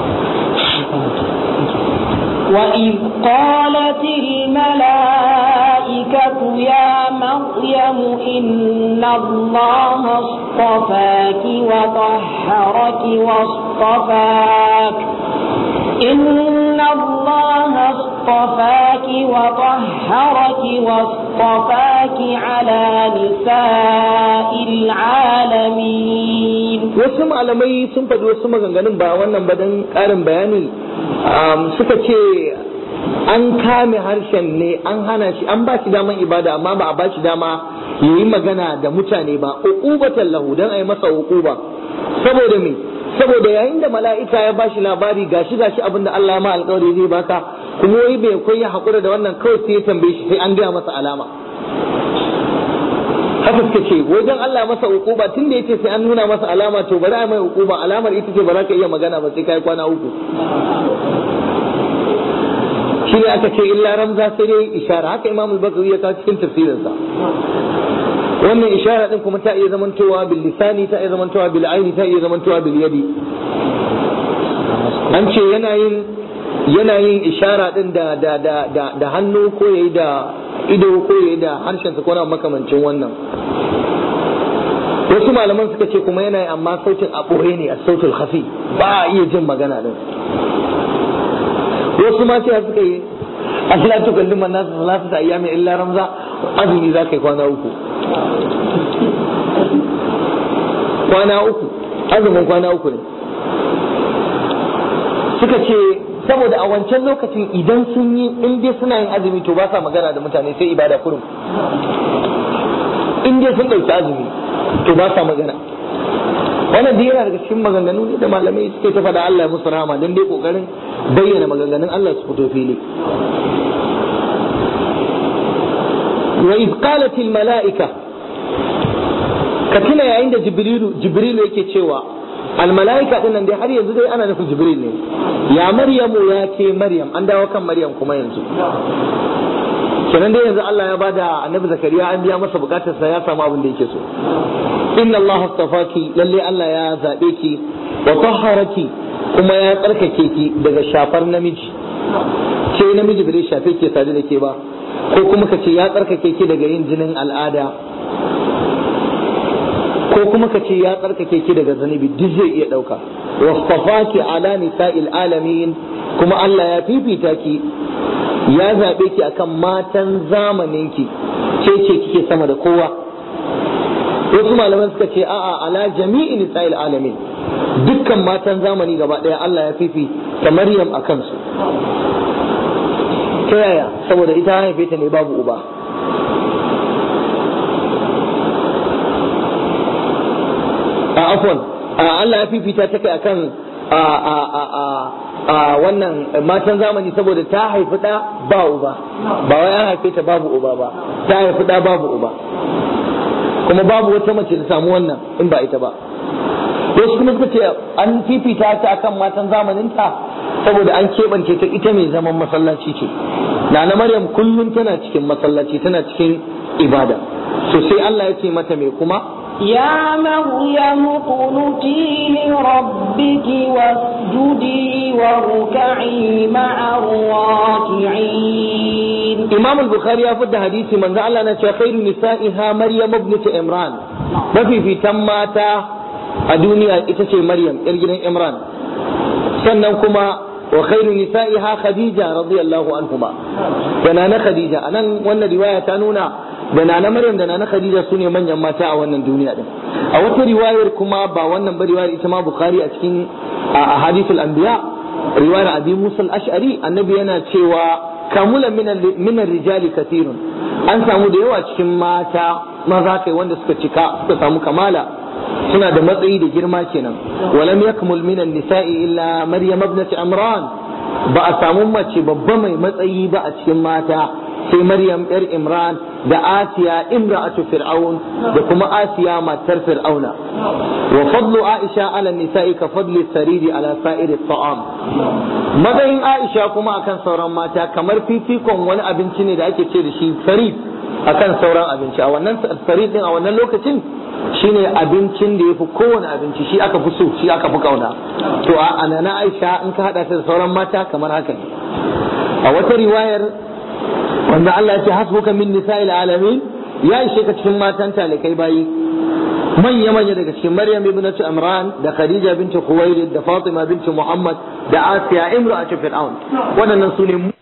وإذ قالت الملائكة يا مريم إن الله اصطفاك وطهرك واصطفاك إن الله اصطفاك وطهرك واصطفاك على نساء العالمين wasu malamai sun faɗi wasu maganganun ba wannan ba don ƙarin bayani suka ce an kame harshen ne an hana shi an ba shi daman ibada amma ba a ba shi dama ya yi magana da mutane ba uqubatan lahu dan a yi masa uquba saboda me saboda yayin da mala'ika ya bashi labari gashi gashi abinda Allah ma alƙawari zai baka kuma wai bai koyi hakura da wannan kawai sai ya tambaye shi sai an gaya masa alama haka suka ce wajen Allah masa ukuba tun da yace sai an nuna masa alama to bari a mai ukuba alamar ita ce ba za ka iya magana ba sai kai kwana uku shi ne aka ce illa ramza sai dai ishara haka Imam al-Bukhari ya kawo cikin tafsirinsa wannan ishara din kuma ta iya zamantowa bil lisani ta iya zamantowa bil aini ta iya zamantowa bil yadi an ce yana yin yana yin ishara din da da da da, da hannu ko yayi da ido ko yayi da harshen sa ko na makamancin wannan wasu malaman suka ce kuma yana amma sautin a ɓoye ne a sautul khafi ba a iya jin magana din wasu ma sai suka yi Allah to kallin man nasu salatu ta ayyami illa ramza azumi za ka yi kwana uku kwana uku azumin kwana uku ne suka ce saboda a wancan lokacin idan sun yi in dai suna yin azumi to ba sa magana da mutane sai ibada kurum in dai sun ɗauki azumi to ba sa magana wannan dai yana daga cikin maganganu ne da malamai suke ta faɗa Allah ya musu rahama don dai kokarin bayyana maganganun Allah su fito fili wa iz qalat al malaika ka tuna yayin da jibrilu jibrilu yake cewa al malaika din nan dai har yanzu dai ana nufin jibril ne ya maryamu ya ke maryam an dawo kan maryam kuma yanzu kenan dai yanzu Allah ya bada annabi zakariya an biya masa bukatar sa ya samu abin da yake so inna Allah astafaki lalle Allah ya zabe ki wa tahharaki kuma ya tsarkake ki daga shafar namiji ce namiji bai shafe ke sadu da ke ba ko kuma ka ce ya tsarkake ki daga yin jinin al'ada ko kuma ka ce ya tsarkake ki daga zanibi duk zai iya dauka wastafaki ala nisa'il alamin kuma Allah ya fifita ki ya zaɓe ki akan matan zamaninki ce ce kike sama da kowa wasu malaman suka ce a'a ala jami'i nisa'il alamin dukkan matan zamani gaba ɗaya Allah ya fifi ta Maryam a kansu ta yaya saboda ita haife ta ne babu uba afwan Allah ya fifita ta kai akan a wannan matan zamani saboda ta haifi ɗa ba uba ba wai an haife ta babu uba ba ta haifi ɗa babu uba kuma babu wata mace da samu wannan in ba ita ba wasu kuma suka ce an fifita ta akan matan zamaninta saboda an keɓance ta ita mai zaman masallaci ce na na maryam kullum tana cikin masallaci tana cikin ibada so sai Allah ya ce mata mai kuma يا مريم اقنتي لربك واسجدي واركعي مع الراكعين Imam al-Bukhari ya fidda hadisi manzo Allah na ce khairu nisa'iha Maryam ibnat Imran mafifitan mata a duniya ita ce Maryam yar gidan Imran sannan kuma wa khairu nisa'iha Khadija radiyallahu anhuma da nana Khadija anan wannan riwaya ta nuna da nana Maryam da nana Khadija sune manyan mata a wannan duniya din a wata riwayar kuma ba wannan ba riwayar ita ma Bukhari a cikin ahadithul anbiya riwayar Abi Musa al-Ash'ari annabi yana cewa kamula minan rijali kathirun an samu da yawa cikin mata maza kai wanda suka cika suka samu kamala suna da matsayi da girma kenan walam yakmul minan nisa'i illa maryam ibnat imran ba a samu mace babba mai matsayi ba a cikin mata sai maryam yar imran da asiya imra'atu fir'aun da kuma asiya matar fir'auna wa fadlu aisha ala nisa'i ka fadli sariri ala sa'iri ta'am matsayin aisha kuma akan sauran mata kamar fifikon wani abinci ne da ake ce da shi sarid akan sauran abinci a wannan sarid din a wannan lokacin shine abincin da yafi kowane abinci shi aka fi so shi aka fi kauna to a anana aisha in ka hada ta da sauran mata kamar haka ne a wata riwayar wanda Allah ya ce hasbuka min nisa'il alamin ya ishe ka cikin matan talikai bayi manya manya daga cikin Maryam ibnatu Imran da Khadija binti Khuwailid da Fatima binti Muhammad da Asiya imra'atu Fir'aun waɗannan su ne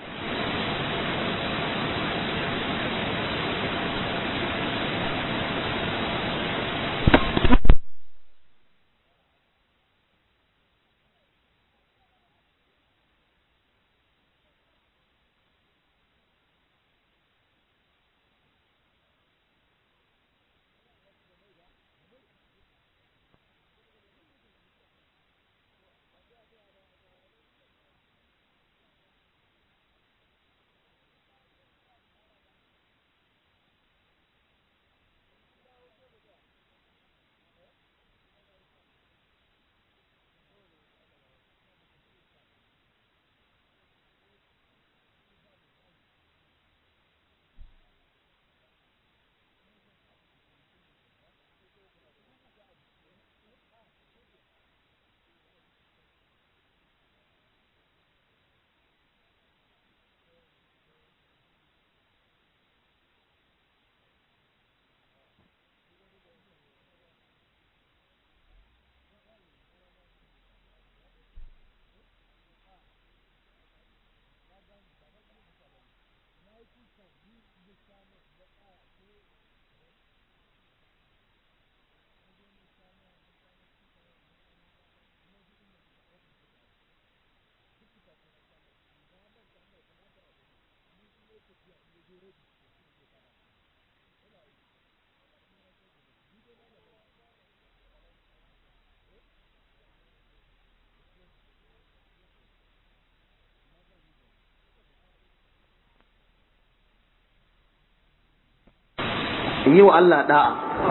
yi wa Allah da'a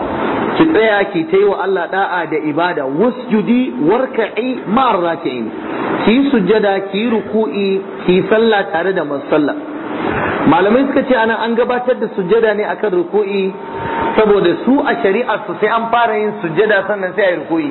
ki tsaya ki ta yi wa Allah da'a da ibada wasjudi warka'i ma'ar raki'in ki yi sujjada ki yi ruku'i ki yi sallah tare da masu sallah malamai suka ce anan an gabatar da sujjada ne akan ruku'i saboda su a shari'ar su sai an fara yin sujjada sannan sai a yi ruku'i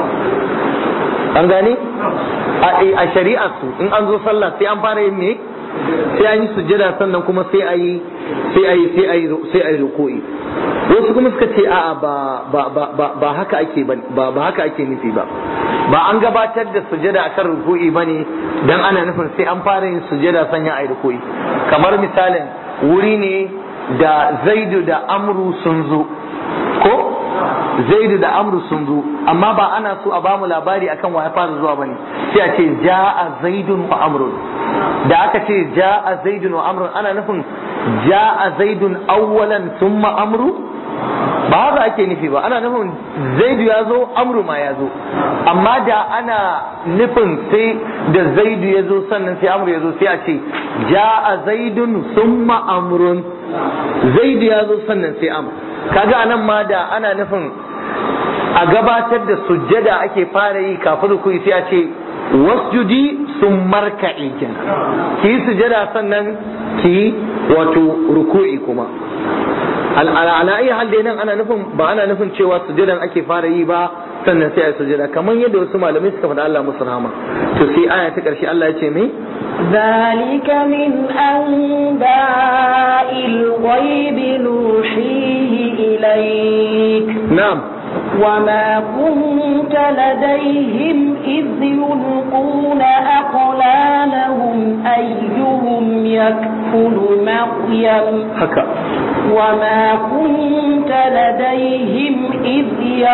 an gane a shari'ar su in an zo sallah sai an fara yin me sai an yi sujjada sannan kuma sai a yi sai a yi sai a yi sai a yi ruku'i wasu kuma suka ce a'a ba ba ba ba ba haka ake ba ba haka ake nufi ba ba an gabatar da sujjada akan ruku'i bane dan ana nufin sai an fara yin sujjada sanya a yi ruku'i kamar misalin wuri ne da zaidu da amru sun zo ko zaidu da amru sun zo amma ba ana so a bamu labari akan wa ya fara zuwa bane sai a ce ja'a zaidun wa amrun da aka ce ja'a zaidun wa amrun ana nufin ja'a zaidun awwalan thumma amru ba haka ake nufi ba ana nufin zaidu ya zo amru ma ya zo amma da ana nufin sai da zaidu ya zo sannan sai amru ya zo sai a ce ja'a zaidun summa amrun zaidu ya zo sannan sai amru kaga anan ma da ana nufin a gabatar da sujjada ake fara yi kafin rukui sai a ce wasjudi sun marka'i kenan ki yi sujjada sannan ki yi wato ruku'i kuma ala ayi hal dai nan ana nufin ba ana nufin cewa sujjadan ake fara yi ba sannan sai a yi sujjada kamar yadda wasu malamai suka faɗa Allah musu rahama to sai aya ta ƙarshe Allah ya ce me ذلك من أنباء الغيب نوحيه إليك na'am وما كنت لديهم إذ يلقون أقلامهم أيهم يكفل مريم haka وما كنت لديهم إذ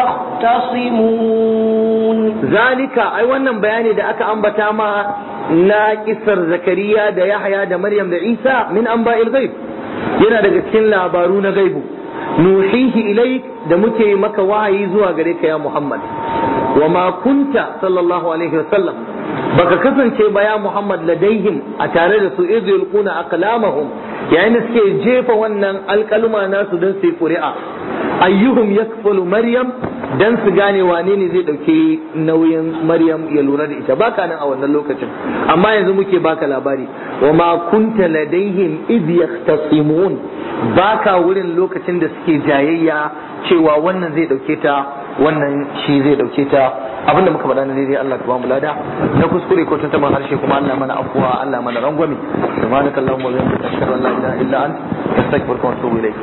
يختصمون zalika ai wannan bayani da aka ambata ma na kisar zakariya da yahya da maryam da isa min anba'il ghaib yana daga cikin labaru na gaibu nuhihi ilaik da muke maka wahayi zuwa gare ka ya muhammad wa ma kunta sallallahu alaihi wasallam baka kasance ba ya muhammad ladaihim a tare da su idh yulquna aqlamahum yayin da suke jefa wannan alkalma nasu don su yi ƙuri'a ayyuhum yakfulu maryam dan su gane wane ne zai dauke nauyin maryam ya lura da ita baka nan a wannan lokacin amma yanzu muke baka labari wa ma kunta ladaihim id yahtasimun baka wurin lokacin da suke jayayya cewa wannan zai dauke ta wannan shi zai dauke ta abinda muka faɗa na daidai Allah ka ba mu lada na kuskure ko tuntuban harshe kuma Allah mana afuwa Allah mana rangwame subhanakallahumma wa bihamdika ashhadu an la ilaha illa anta astaghfiruka wa atubu ilayk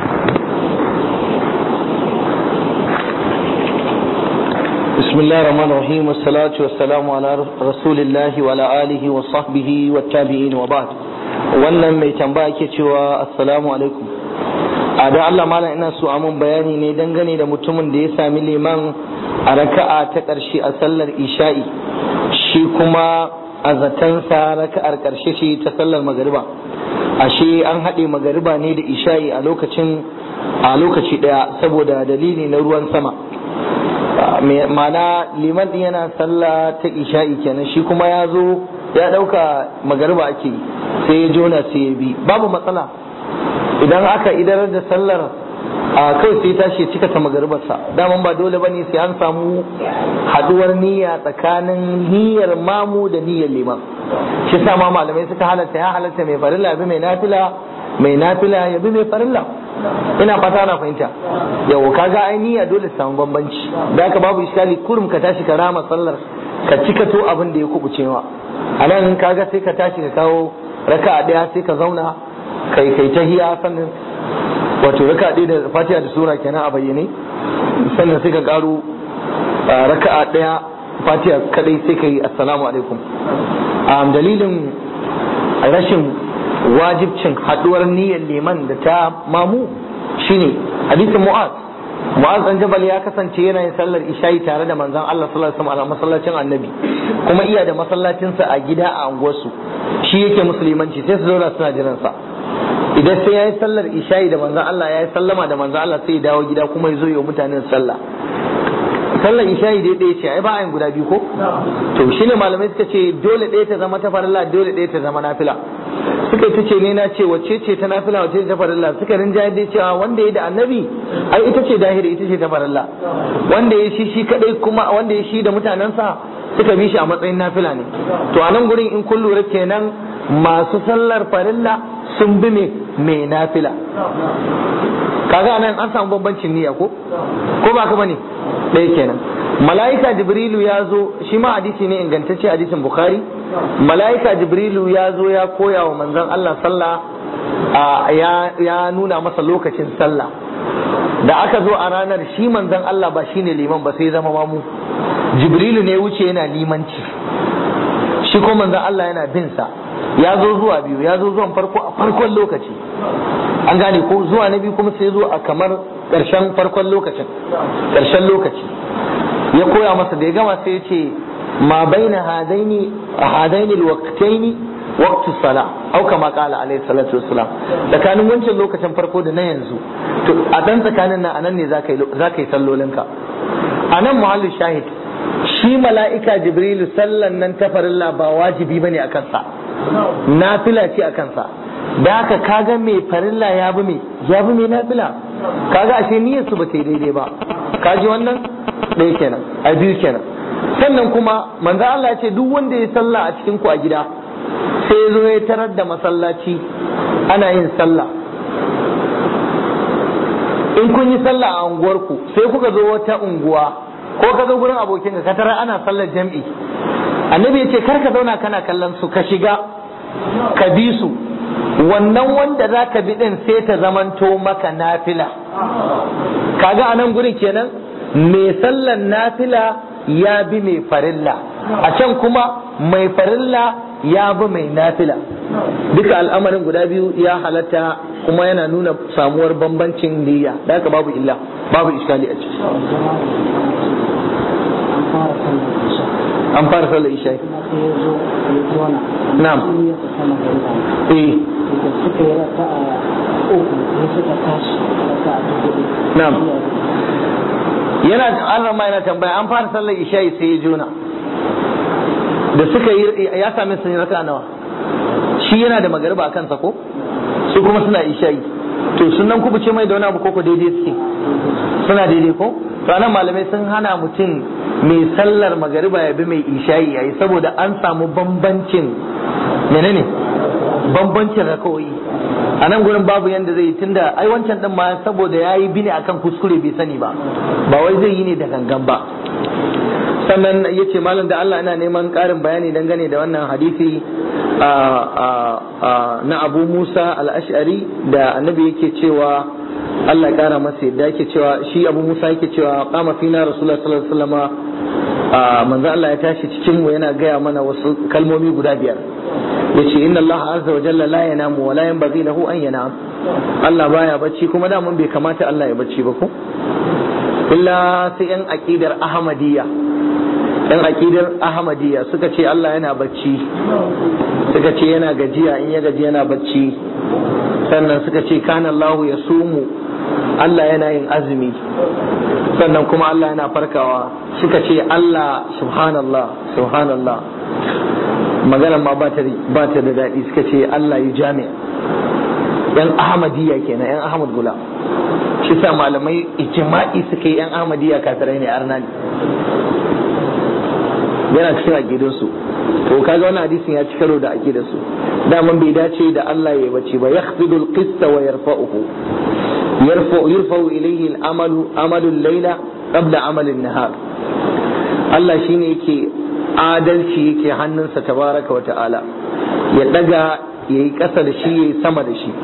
بسم الله الرحمن الرحيم والصلاة والسلام على رسول الله وعلى آله وصحبه والتابعين وبعد wannan mai tambaya ke cewa assalamu alaikum a da Allah malam ina so amun bayani ne dangane da mutumin da ya sami liman a raka'a ta ƙarshe a sallar isha'i shi kuma a zatansa raka'ar ƙarshe ce ta sallar magariba ashe an haɗe magariba ne da isha'i a lokacin a lokaci ɗaya saboda dalili na ruwan sama mana liman din yana sallah ta isha'i kenan shi kuma ya zo ya dauka magariba ake sai ya jona sai ya bi babu matsala idan aka idar da sallar a kai sai tashi cika ta magaribarsa daman ba dole bane sai an samu haduwar niyya tsakanin niyyar mamu da niyyar liman shi sa ma malamai suka halatta ya halatta mai farilla bi mai nafila mai nafila ya bi mai farilla ina fata na fahimta yau kaga ai niyya dole samu bambanci da haka babu iskali kurum ka tashi ka rama sallar ka cika to abin da ya kubuce ma a nan kaga sai ka tashi ka kawo raka a daya sai ka zauna kai kai tahiya sannan wato raka ɗaya da fatiha da sura kenan a bayyane sannan sai ka karo raka a daya fatiha kadai sai ka yi assalamu alaikum dalilin rashin wajibcin haduwar niyyar liman da ta mamu shine hadisin mu'az mu'az dan jabal ya kasance yana yin sallar isha'i tare da manzon Allah sallallahu alaihi wasallam a masallacin annabi kuma iya da masallacinsa a gida a anguwarsu shi yake musulmanci sai su zauna suna jiran sa idan sai yayi sallar isha'i da manzon Allah yayi sallama da manzon Allah sai ya dawo gida kuma ya zo ya mutanen sallah sallar isha'i dai ɗaya ce ai ba ayin guda biyu ko to shine malamai suka ce dole ɗaya ta zama ta farilla dole ɗaya ta zama nafila suka ta ce ne na ce wacce ce ta nafila wacce ce ta farilla suka rinjaye dai cewa wanda ya da annabi ai ita ce dahiri ita ce ta farilla wanda ya shi shi kadai kuma wanda ya shi da mutanensa suka bi shi a matsayin nafila ne to a nan gurin in kun lura kenan masu sallar farilla sun bi me mai nafila kaga nan an samu bambancin niyya ko ko ba ka bane ɗaya kenan mala'ika jibrilu ya zo shi ma hadisi ne ingantacce hadisin bukhari mala'ika jibrilu ya zo ya koya wa manzon Allah sallah ya nuna masa lokacin sallah da aka zo a ranar shi manzon Allah ba shine liman ba sai zama mamu jibrilu ne wuce yana limanci shi ko manzon Allah yana bin sa ya zo zuwa biyu ya zo zuwan farko a farkon lokaci an gane ko zuwa na biyu kuma sai zo a kamar ƙarshen farkon lokacin ƙarshen lokaci ya koya masa da ya gama sai ya ce ma baina hadaini hadaini alwaqtaini waqtu sala au kama qala alaihi salatu wassalam tsakanin wancan lokacin farko da na yanzu to a dan tsakanin nan anan ne zaka yi zaka yi sallolinka anan muhallin shahid shi mala'ika jibrilu sallan nan ta farilla ba wajibi bane akan sa nafila ce akan sa da haka kaga mai farilla ya bi mai ya bi mai nafila kaga ashe niyyar su ba ta yi daidai ba kaji wannan ɗaya kenan a biyu kenan sannan kuma manzo Allah ya ce duk wanda ya sallah a cikin ku a gida sai ya zo ya tarar da masallaci ana yin sallah in kun yi sallah a unguwarku sai kuka zo wata unguwa ko ka zo gurin abokin ka tarar ana sallar jam'i annabi ya ce kar ka zauna kana kallon su ka shiga ka bi su wannan wanda za ka bi din sai ta zamanto maka nafila kaga a nan gurin kenan mai sallan nafila ya bi mai farilla a can kuma mai farilla ya bi mai nafila duka al'amarin guda biyu ya halatta kuma yana nuna samuwar bambancin niyya da haka babu illa babu iskali a ciki an fara sallar isha na'am eh suka yi raka a uku ne suka tashi raka a hudu na'am yana an rama yana tambaya an fara sallar isha sai ya jona da suka yi ya sami sun raka nawa shi yana da magariba a kansa ko su kuma suna isha'i to sunan ku ce mai da wani abu koko daidai suke suna daidai ko to anan malamai sun hana mutum mai sallar magariba ya bi mai isha'i yayi saboda an samu bambancin menene bambancin rakawoyi a nan gurin babu yanda zai yi tunda ai wancan din ma saboda yayi bini akan kuskure bai sani ba ba wai zai yi ne da gangan ba sannan ya ce malam da Allah ina neman ƙarin bayani dangane da wannan hadisi na abu musa al'ashari da annabi yake cewa Allah ƙara masa yadda yake cewa shi abu musa yake cewa kama fina rasulullah sallallahu alaihi wasallama manzo Allah ya tashi cikin mu yana gaya mana wasu kalmomi guda biyar yace inna Allah azza wa jalla la yanamu wa la yanbaghi lahu an yanam Allah baya bacci kuma da mun bai kamata Allah ya bacci ba ko illa sai yan aqidar ahmadiyya yan akidar ahmadiyya suka ce Allah yana bacci suka ce yana gajiya in ya gaji yana bacci sannan suka ce kana Allahu ya sumu Allah yana yin azumi sannan kuma Allah yana farkawa suka ce Allah subhanallah subhanallah magana ma ba ta da daɗi suka ce Allah ya jami yan ahmadiyya kenan yan ahmad gula shi sa malamai ijma'i suka yi yan ahmadiyya kafirai ne arnani yana cikin aƙidarsu to kaga wannan hadisin ya ci karo da aƙidarsu daman bai dace da Allah ya bace ba yakhfidu al-qista wa yarfa'uhu yarfa'u yarfa'u ilayhi al-amalu amalu al-layla qabla amali an-nahar Allah shine yake adalci yake hannunsa tabaraka wa ta'ala ya daga yayi ƙasa da shi yayi sama da shi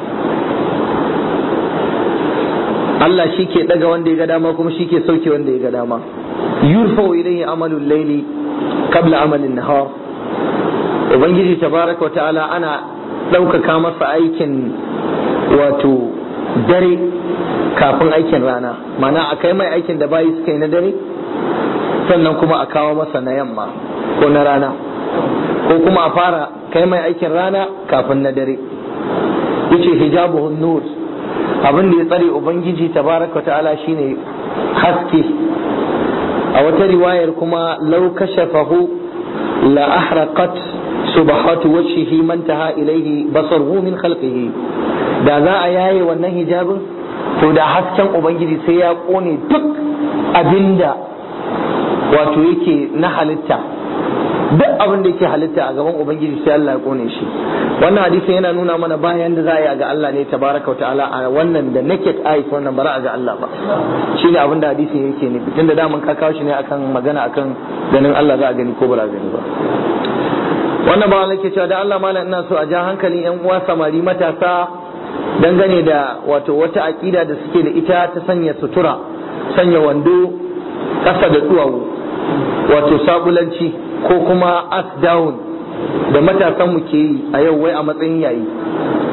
Allah shi ke daga wanda ya ga dama kuma shi ke sauke wanda ya ga dama yurfa'u ilayhi amalu al-layli qabla amalin nahar ubangiji tabaraka wa ta'ala ana ɗaukaka masa aikin wato dare kafin aikin rana mana a kai mai aikin da bayi suka yi na dare sannan kuma a kawo masa na yamma ko na rana ko kuma a fara kai mai aikin rana kafin na dare yace hijabuhun nur abin da ya tsare ubangiji tabaraka wa ta'ala shine haske a wata riwayar kuma lau kashafahu la ahraqat subhatu wajhihi man taha ilayhi basaruhu min khalqihi da za a yaye wannan hijabin to da hasken ubangiji sai ya kone duk abinda wato yake na halitta duk abin da yake halitta a gaban ubangiji sai Allah ya kone shi wannan hadisi yana nuna mana bayan da za a yi ga Allah ne tabaraka wa ta'ala a wannan da naked eyes wannan bara a ga Allah ba shine abin da hadisi yake nufi tunda daman ka kawo shi ne akan magana akan ganin Allah za a gani ko ba za a gani ba wannan ba nake cewa da Allah malam ina so a ja hankalin yan uwa samari matasa dangane da wato wata akida da suke da ita ta sanya sutura sanya wando ƙasa da duwawu wato sabulanci ko kuma as down da matasan mu ke yi a yau wai a matsayin yayi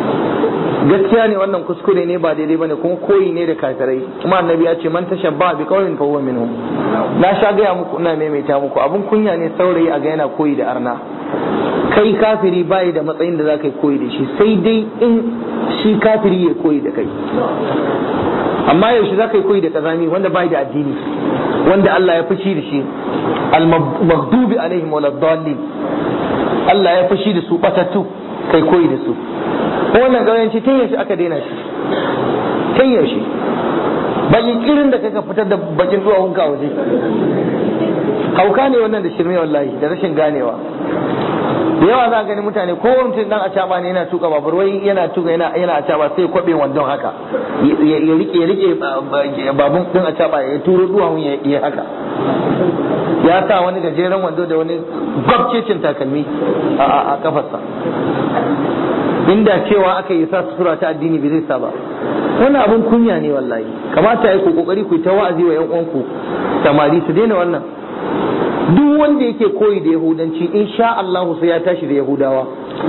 gaskiya ne wannan kuskure ne ba daidai bane kuma koyi ne da kafirai kuma annabi ya ce man tashabba bi qaumin fa huwa minhum na sha gaya muku ina maimaita muku abun kunya ne saurayi a ga yana koyi da arna kai kafiri bai da matsayin da zaka yi koyi da shi sai dai in shi kafiri ya koyi da kai amma yaushe zaka yi koyi da kazami wanda bai da addini wanda Allah ya fushi da shi al-maghdubi alaihim waladdallin Allah ya fushi da su batattu kai koyi da su wannan ƙauyanci tun yaushe aka daina shi tun yaushe bakin kirin da kaka fitar da bakin duwawun ka waje hauka ne wannan da shirme wallahi da rashin ganewa da yawa za a gani mutane ko mutum dan acaba ne yana tuka babur wai yana tuka yana yana acaba sai kwabe wandon haka ya rike ya rike babun din acaba ya turo duwawun ya yi haka ya sa wani gajeren wando da wani gwabcecin takalmi a kafarsa inda cewa aka yi sa sutura ta addini bai zai sa ba wannan abun kunya ne wallahi kamata ya ku kokari ku ta wa'azi wa yan uwanku samari su daina wannan duk wanda yake koyi da yahudanci insha Allah sai ya tashi da yahudawa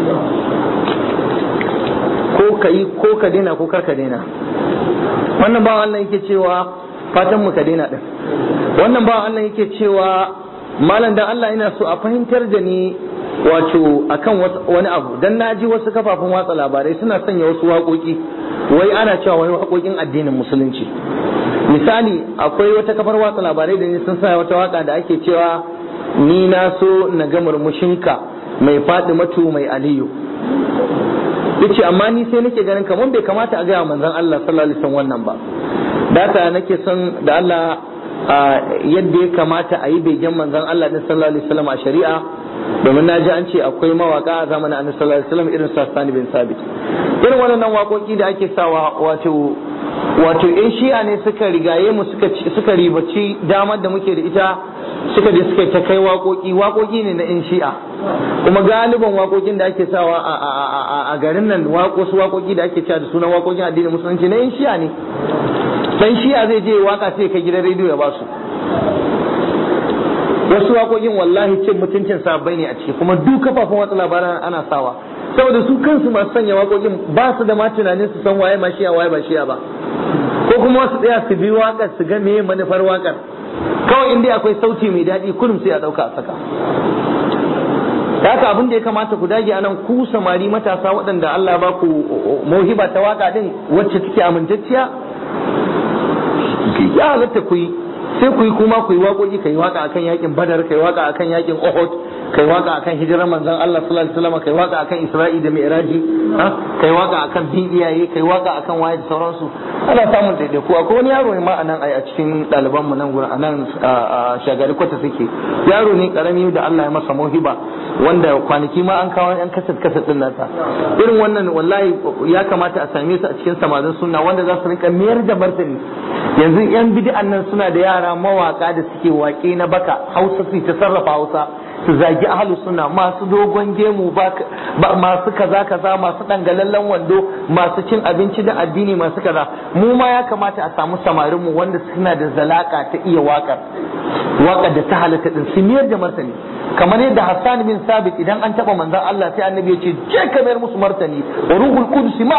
ko ka yi ko ka daina ko kar ka daina wannan bawan Allah yake cewa fatan mu ka daina din wannan bawan Allah yake cewa malam dan Allah ina so a fahimtar da ni wato akan wani abu dan naji wasu kafafen watsa labarai suna sanya wasu waƙoƙi wai ana cewa wani waƙoƙin addinin musulunci misali akwai wata kafar watsa labarai da ni sun sa wata waka da ake cewa ni na so na ga murmushinka mai faɗi matu mai aliyu yace amma ni sai nake ganin kamar bai kamata a gaya manzon Allah sallallahu alaihi wasallam wannan ba data nake son da Allah yadda ya kamata a yi begen manzon Allah din sallallahu alaihi wasallam a shari'a domin na ji an ce akwai mawaka a zamanin annabi sallallahu alaihi wasallam irin Sasani bin Sabit irin waɗannan waƙoƙi da ake sawa wato wato yan shi'a ne suka rigaye mu suka suka ribaci damar da muke da ita suka je suka ta kai waƙoƙi waƙoƙi ne na yan shi'a kuma galiban waƙoƙin da ake sawa a garin nan wasu waƙoƙi da ake cewa da sunan waƙoƙin addinin musulunci na yan shi'a ne dan shi'a zai je waka sai kai gidan rediyo ya basu wasu waƙoƙin wallahi cin mutuncin sabbai ne a ciki kuma duk kafafen watsa labaran ana sawa saboda su kansu masu sanya waƙoƙin ba su da ma tunanin su san waye ma shiya waye ba shiya ba ko kuma wasu tsaya su bi waƙar su ga meye manufar waƙar kawai inda akwai sauti mai daɗi kullum sai a ɗauka a saka haka abin da ya kamata ku dage anan ku samari matasa waɗanda Allah ba ku mauhiba ta waka din wacce take amintacciya ya halatta ku yi sai ku yi kuma ku yi waƙoƙi kai waka akan yakin badar kai waka akan yakin uhud kai waka akan hijirar manzon Allah sallallahu alaihi wasallam kai waka akan Isra'i da Mi'raji kai waka akan bin iyaye kai waka akan waye da sauransu ana samun daidaiku akwai wani yaro ne ma anan a cikin ɗaliban mu nan gurin anan shagari kwata suke yaro ne karami da Allah ya masa mohiba wanda kwanaki ma an kawo yan kasat kasat din nasa irin wannan wallahi ya kamata a same su a cikin samarin sunna wanda za su rinka mayar da martani yanzu yan bid'an nan suna da yara mawaka da suke waƙe na baka hausa su ta sarrafa hausa su zagi ahlus sunna masu dogon gemu ba masu kaza kaza masu dangalallen wando masu cin abinci da addini masu kaza mu ma ya kamata a samu samarin mu wanda suna da zalaka ta iya wakar wakar da ta halatta din su miyar da martani kamar yadda Hassan bin Sabit idan an taba manzon Allah sai annabi ya ce je ka mayar musu martani wa ruhul qudus ma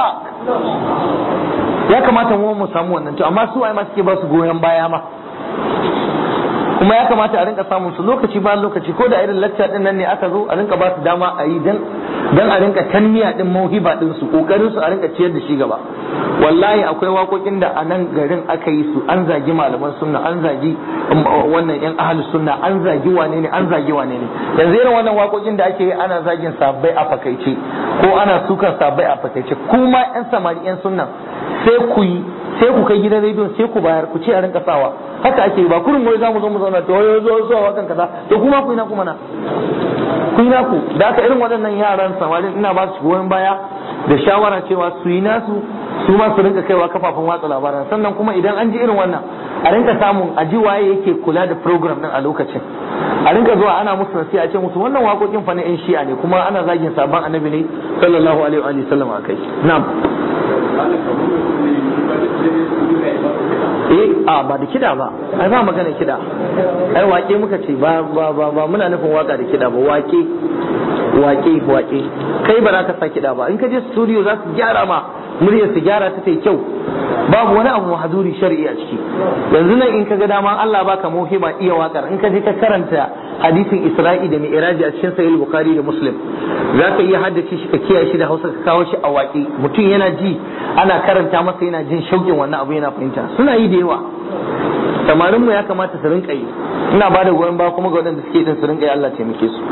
ya kamata mu mu samu wannan to amma su ai ma suke ba su goyon baya ma kuma ya kamata a rinka samun su lokaci bayan lokaci ko da irin lacca din nan ne aka zo a rinka ba su dama a yi dan dan a rinka tanmiya din mauhiba din su kokarin su a rinka ciyar da shi gaba wallahi akwai waƙoƙin da a nan garin aka yi su an zagi malaman sunna an zagi wannan yan ahli sunna an zagi wane ne an zagi wane ne yanzu irin wannan waƙoƙin da ake yi ana zagin sabbai a fakaice ko ana sukan sabbai a fakaice kuma yan samari yan sunna sai ku yi sai ku kai gidan rediyon sai ku bayar ku ce a rinka sawa haka ake yi ba kurin wai za mu zo mu zauna to wai zo zuwa wakan kaza to kuma ku yi na kuma na ku yi naku da aka irin waɗannan yaran samarin ina ba su goyon baya da shawara cewa su yi nasu su ma su rinka kaiwa kafafen watsa labaran sannan kuma idan an ji irin wannan a rinka samun a ji waye yake kula da program din a lokacin a rinka zuwa ana musu nasiha a ce musu wannan waƙoƙin fa na yan shi'a ne kuma ana zagin sabon annabi ne sallallahu alaihi wa sallam akai na'am eh a ba da kida ba ai ba magana kida ai wake muka ce ba ba ba, ba muna nufin waka da kida ba wake waƙe waƙe kai ba za ka sa kiɗa ba in ka je studio za su gyara ma muryar su gyara ta tai kyau babu wani abu mahaduri shari'i a ciki yanzu nan in ka ga dama Allah baka muhimma iya wakar in ka je ka karanta hadisin Isra'i da Mi'raji a cikin Sahih Bukhari da Muslim za ka iya haddace shi ka kiyaye shi da Hausa ka kawo shi a waƙe mutum yana ji ana karanta masa yana jin shauƙin wannan abu yana fahimta suna yi da yawa samarin mu ya kamata su rinka yi ina ba da goyon ba kuma ga waɗanda suke din su rinka yi Allah taimake su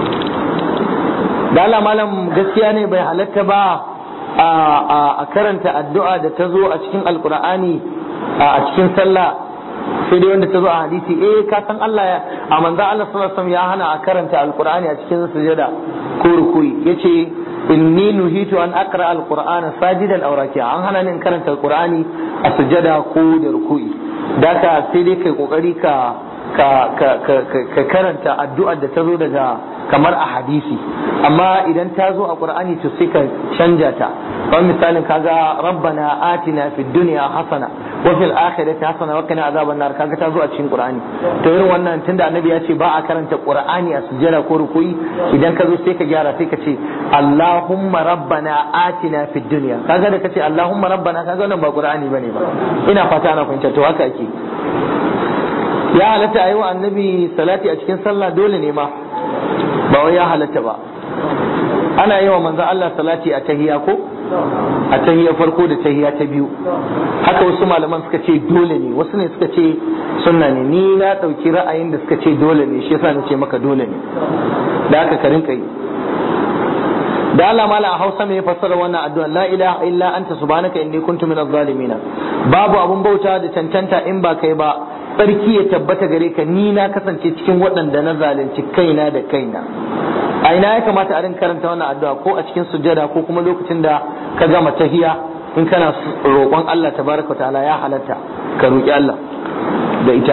da Allah malam gaskiya ne bai halatta ba a karanta addu'a da ta zo a cikin alkur'ani a cikin sallah sai dai wanda ta zo a hadisi eh ka san Allah ya a manzo Allah sallallahu alaihi ya hana a karanta alkur'ani a cikin sujada ko rukuyi yace inni nuhitu an aqra alqur'ana sajidan aw raki'a an hana ni in karanta alqur'ani a sujada ko da rukuyi daka sai dai kai kokari ka ka ka karanta addu'ar da ta zo daga kamar a hadisi amma idan ta zo a qur'ani to sai ka canja ta kamar misalin kaga rabbana atina fid dunya hasana wa fil akhirati hasana wa qina azaban nar kaga ta zo a cikin qur'ani to irin wannan tunda annabi ya ce ba a karanta qur'ani a sujjada ko rukuyi idan ka zo sai ka gyara sai ka ce allahumma rabbana atina fid dunya kaga da kace allahumma rabbana kaga wannan ba qur'ani bane ba ina fata ana fahimta to haka ake ya halatta ayi wa annabi salati a cikin sallah dole ne ma ba wai ya halatta ba ana yi wa manzo Allah salati a tahiya ko a tahiya farko da tahiya ta biyu haka wasu malaman suka ce dole ne wasu ne suka ce sunna ne ni na ɗauki ra'ayin da suka ce dole ne shi yasa nace maka dole ne da haka ka rinka yi da Allah mala a Hausa mai fassara wannan addu'a la ilaha illa anta subhanaka inni kuntu minaz zalimin babu abun bauta da cancanta in ba kai ba tsarki ya tabbata gare ka ni na kasance cikin waɗanda na zalunci kaina da kaina a ina ya kamata a rinka karanta wannan addu'a ko a cikin sujjada ko kuma lokacin da ka gama tahiya in kana roƙon Allah tabaraka ta'ala ya halatta ka roƙi Allah da ita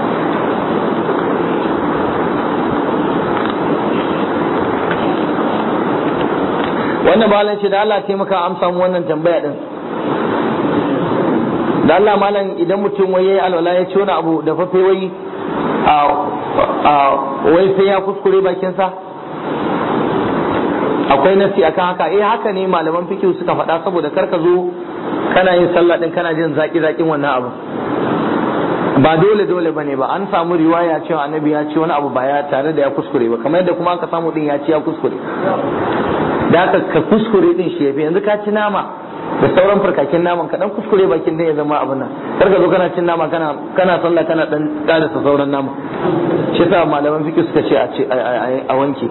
wannan malam ce da Allah taimaka amsa mu wannan tambaya din da Allah malam idan mutum wai yayi alwala ya ci wani abu da fafe wai a wai sai ya kuskure bakin sa akwai nasi akan haka eh haka ne malaman fiqh suka faɗa saboda kar ka zo kana yin sallah din kana jin zaki zakin wannan abu ba dole dole bane ba an samu riwaya cewa annabi ya ci wani abu ba ya tare da ya kuskure ba kamar yadda kuma aka samu din ya ci ya kuskure da haka ka kuskure din shi yafi yanzu ka ci nama da sauran farkakin naman ka dan kuskure bakin dan ya zama abin nan kar ka zo kana cin nama kana kana sallah kana dan karasa sauran nama shi sa malaman fiqh suka ce a ce a wanke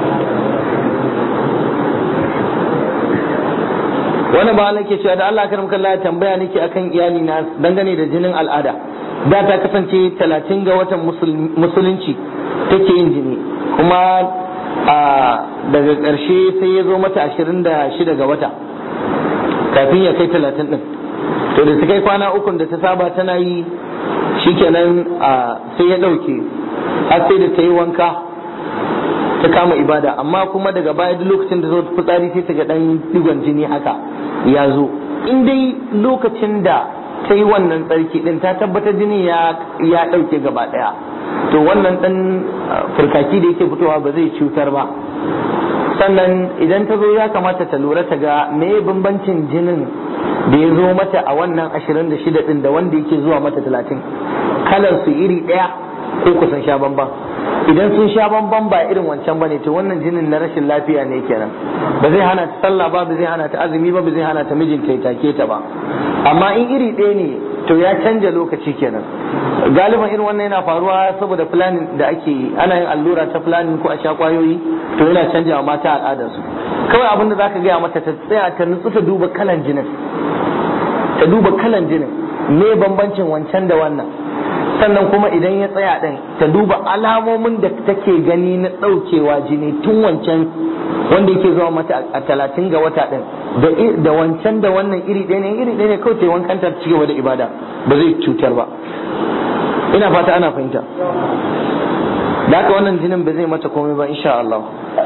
wani ba Allah ke cewa da Allah karam kallah ya tambaya nake akan iyali na dangane da jinin al'ada da ta kasance talatin ga watan musulunci take yin jini kuma daga ƙarshe sai ya zo mata ashirin da shida ga wata kafin ya kai talatin ɗin to da ta kai kwana ukun da ta saba tana yi shikenan sai ya ɗauke har sai da ta yi wanka ta kama ibada amma kuma daga baya duk lokacin da zo fitsari sai ta ga ɗan digon jini haka ya zo in dai lokacin da ta yi wannan tsarki ɗin ta tabbatar jini ya ɗauke gaba ɗaya to wannan ɗan furkaki da yake fitowa ba zai cutar ba sannan idan ta zo ya kamata ta lura ta ga me bambancin jinin da ya zo mata a wannan ashirin da shida ɗin da wanda yake zuwa mata talatin kalar su iri ɗaya ko kusan sha bamban idan sun sha bamban ba irin wancan bane to wannan jinin na rashin lafiya ne kenan ba zai hana ta sallah ba ba zai hana ta azumi ba ba zai hana ta mijinta ya take ta ba amma in iri ɗaya ne to ya canja lokaci kenan galiban irin wannan yana faruwa saboda planning da ake yi ana yin allura ta planning ko a sha kwayoyi to yana canja wa mata al'adarsu kawai abin da zaka gaya mata ta tsaya ta nutsu ta duba kalan jinin ta duba kalan jinin me bambancin wancan da wannan sannan kuma idan ya tsaya ɗin ta duba alamomin da take gani na ɗaukewa jini tun wancan wanda yake zuwa mata a talatin ga wata ɗin da wancan da wannan iri ɗaya ne iri ɗaya ne kawai ta wankan ta ci gaba da ibada ba zai cutar ba ina fata ana fahimta da haka wannan jinin ba zai mata komai ba insha Allah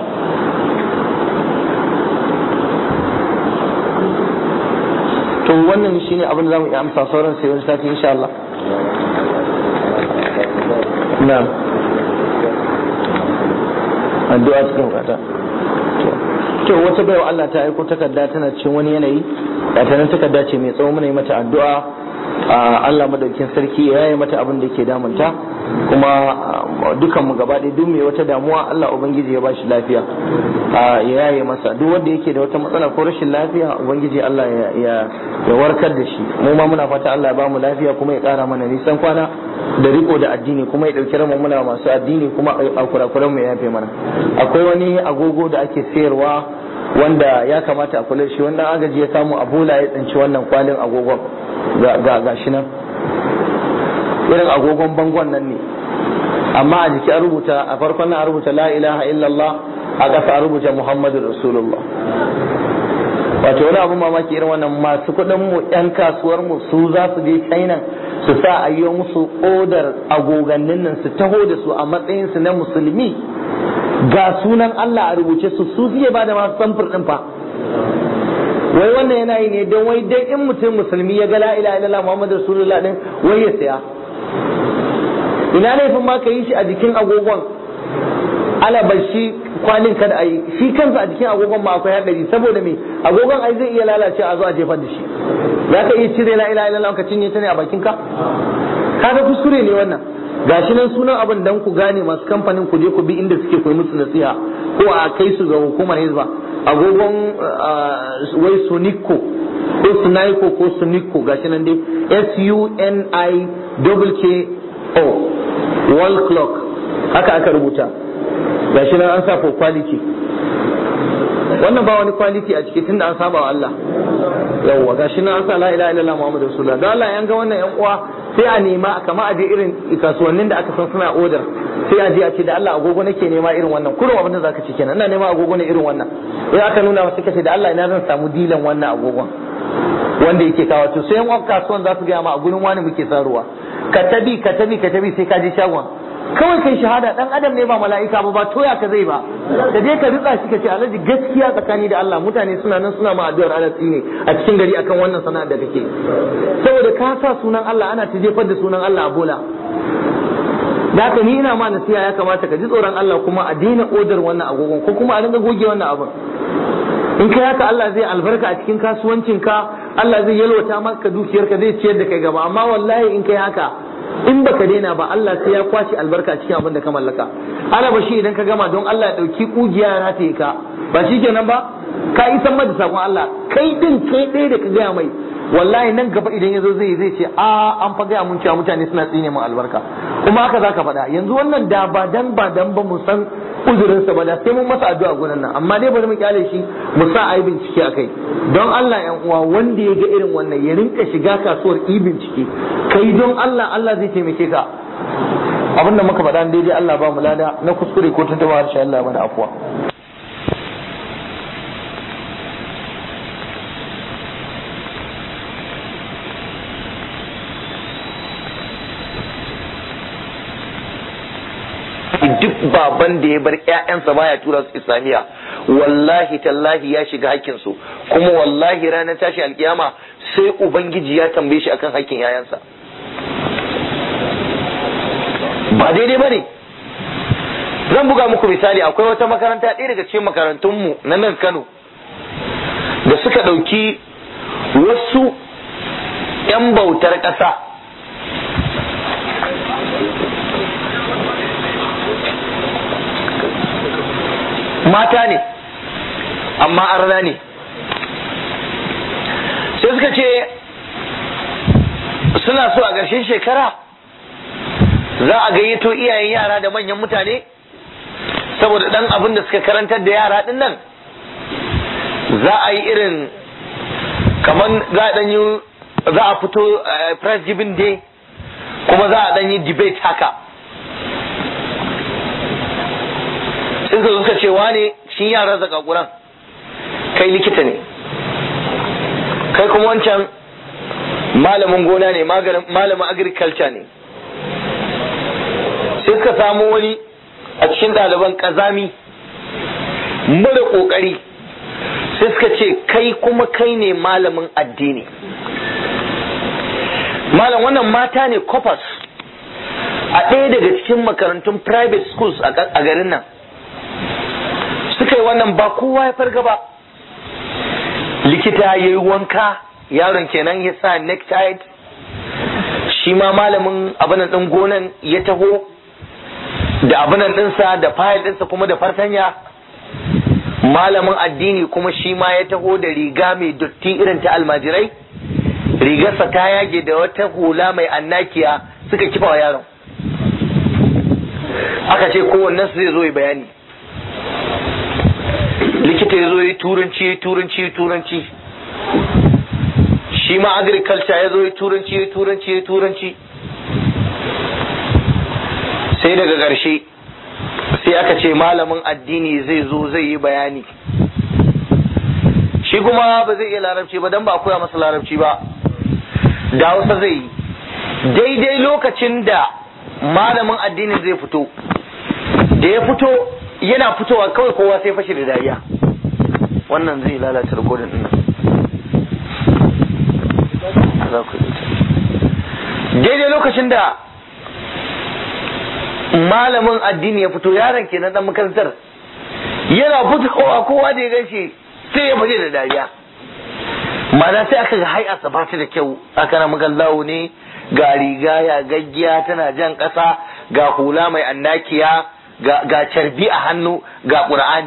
to wannan shine abin da zamu iya amsa sauran sai wani sati insha Allah na'am addu'a cikin kata to wata baiwa Allah ta aiko takarda tana cikin wani yanayi da ta nan takarda ce mai tsawo muna yi mata addu'a a Allah madaukin sarki ya yi mata abin da ke damunta kuma dukan mu gaba ɗaya duk mai wata damuwa Allah ubangiji ya bashi lafiya ya yaye masa duk wanda yake da wata matsala ko rashin lafiya ubangiji Allah ya ya warkar da shi mu ma muna fata Allah ya bamu lafiya kuma ya ƙara mana nisan kwana da riko da addini kuma ya ɗauki ramu muna masu addini kuma a kurakuran mu ya yafe mana akwai wani agogo da ake sayarwa wanda ya kamata a kula shi wanda agaji ya samu a bola ya tsinci wannan kwalin agogon ga ga shi nan irin agogon bangon nan ne amma a jiki a rubuta a farkon nan a rubuta la ilaha illallah a ƙasa a rubuta muhammadu rasulullah wato wani abu mamaki irin wannan masu kuɗin mu yan kasuwar mu su za su je china su sa a yi musu odar agogannin nan su taho da su a matsayin su na musulmi ga sunan Allah a rubuce su su suke ba da masu samfur din fa wai wannan yana yi ne don wai dai in mutum musulmi ya ga la ilaha illallah muhammadu rasulullah din wai ya saya ina laifin ma ka yi shi a jikin agogon alabar shi kwalin kada a yi shi kansa a jikin agogon ma akwai haɗari saboda me agogon ai zai iya lalace a zo a jefar da shi ya ka iya cire la ilaha illallah ka cinye ta ne a bakin ka kaga kuskure ne wannan gashi nan sunan abin dan ku gane masu kamfanin ku je ku bi inda suke koyi musu nasiha ko a kai su ga hukumar hizba agogon wai sunico ko sunaiko ko sunico gashi nan dai s u n i k o wall clock haka aka rubuta gashi nan an sa for quality wannan ba wani quality a ciki tunda an saba wa Allah yawwa gashi nan an sa la ilaha illallah muhammadu rasulullah don Allah yan ga wannan yan uwa sai a nema kama a je irin kasuwannin da aka san suna odar sai a je a ce da Allah agogo nake nema irin wannan kurum abin da zaka ci kenan ina nema agogo ne irin wannan sai aka nuna masa kace da Allah ina zan samu dilan wannan agogon wanda yake kawo to sai yan kasuwan za su ga ma a gurin wani muke saruwa ka tabi ka tabi ka tabi sai ka je shagon kawai kai shahada dan adam ne ba mala'ika ba ba toya ka zai ba ka je ka ritsa shi ka ce alhaji gaskiya tsakani da Allah mutane suna nan suna ma addu'ar alatsi ne a cikin gari akan wannan sana'ar da kake saboda ka sa sunan Allah ana ta jefar da sunan Allah a bola da haka ni ina ma nasiha ya kamata ka ji tsoron Allah kuma a daina odar wannan agogon ko kuma a dinga goge wannan abin in kai haka Allah zai albarka a cikin kasuwancinka Allah zai yalwata maka dukiyarka zai ciyar da kai gaba amma wallahi in kai haka in baka daina ba Allah sai ya kwashi albarka cikin abin da ka mallaka ala ba shi idan ka gama don Allah ya dauki kugiya ya rataye ka ba shi kenan ba ka isan mada sakon Allah kai din kai ɗaya da ka gaya mai wallahi nan gaba idan ya zo zai zai ce a an fa gaya mun cewa mutane suna tsine mun albarka kuma haka zaka faɗa yanzu wannan da ba dan ba dan ba mu san uzurinsa ba da sai mun masa addu'a gurin nan amma dai bari mu kyale shi mu sa ayi bincike akai don Allah yan uwa wanda ya ga irin wannan ya rinka shiga kasuwar yi bincike kai don Allah Allah zai taimake ka abinda muka faɗa daidai Allah ba mu lada na kuskure ko tuntuɓa harshe Allah mana afuwa duk baban da ya bar ƴaƴansa baya tura su islamiyya wallahi tallahi ya shiga hakkin su kuma wallahi ranar tashi alkiyama sai ubangiji ya tambaye shi akan hakkin ƴaƴansa ba daidai bane zan buga muku misali akwai wata makaranta ɗaya daga cikin makarantunmu na nan Kano da suka ɗauki wasu 'yan bautar ƙasa mata ne amma arna ne sai suka ce suna so a ƙarshen shekara za a gayyato iyayen yara da manyan mutane saboda ɗan abin da suka karantar da yara ɗin nan za a yi irin kamar za a ɗan yi za a fito press giving day kuma za a ɗan yi debate haka sai suka suka ce wane shi yaran zakakuran kai likita ne kai kuma wancan malamin gona ne malamin agriculture ne sai suka samu wani a cikin ɗaliban ƙazami mara ƙoƙari sai suka ce kai kuma kai ne malamin addini malam wannan mata ne kofas a ɗaya daga cikin makarantun private schools a garin nan suka yi wannan ba kowa ya farga ba likita ya yi wanka yaron kenan ya sa necktie shi ma malamin abinan ɗin gonan ya taho da abinan ɗinsa da fayil ɗinsa kuma da fartanya malamin addini kuma shi ma ya taho da riga mai dotti irin ta almajirai rigarsa ta yage da wata hula mai annakiya suka kifa wa yaron aka ce kowannen su zai zo yi bayani likita ya zo yi turanci turanci turanci shi ma agriculture ya zo yi turanci turanci turanci sai daga ƙarshe sai aka ce malamin addini zai zo zai yi bayani shi kuma ba zai iya larabci ba don ba a koya masa larabci ba da hausa zai yi daidai lokacin da malamin addinin zai fito da ya fito yana fitowa kawai kowa sai fashe da dariya wannan zai lalata rikodin din daidai lokacin da malamin addini ya fito yaron kenan dan makarantar yana fitowa kowa da ya ganshi sai ya fashe da dariya mana sai aka ga hai'arsa ba ta da kyau aka na magallawo ne ga riga ya gaggiya tana jan ƙasa ga hula mai annakiya ga carbi a hannu ga ƙur'ani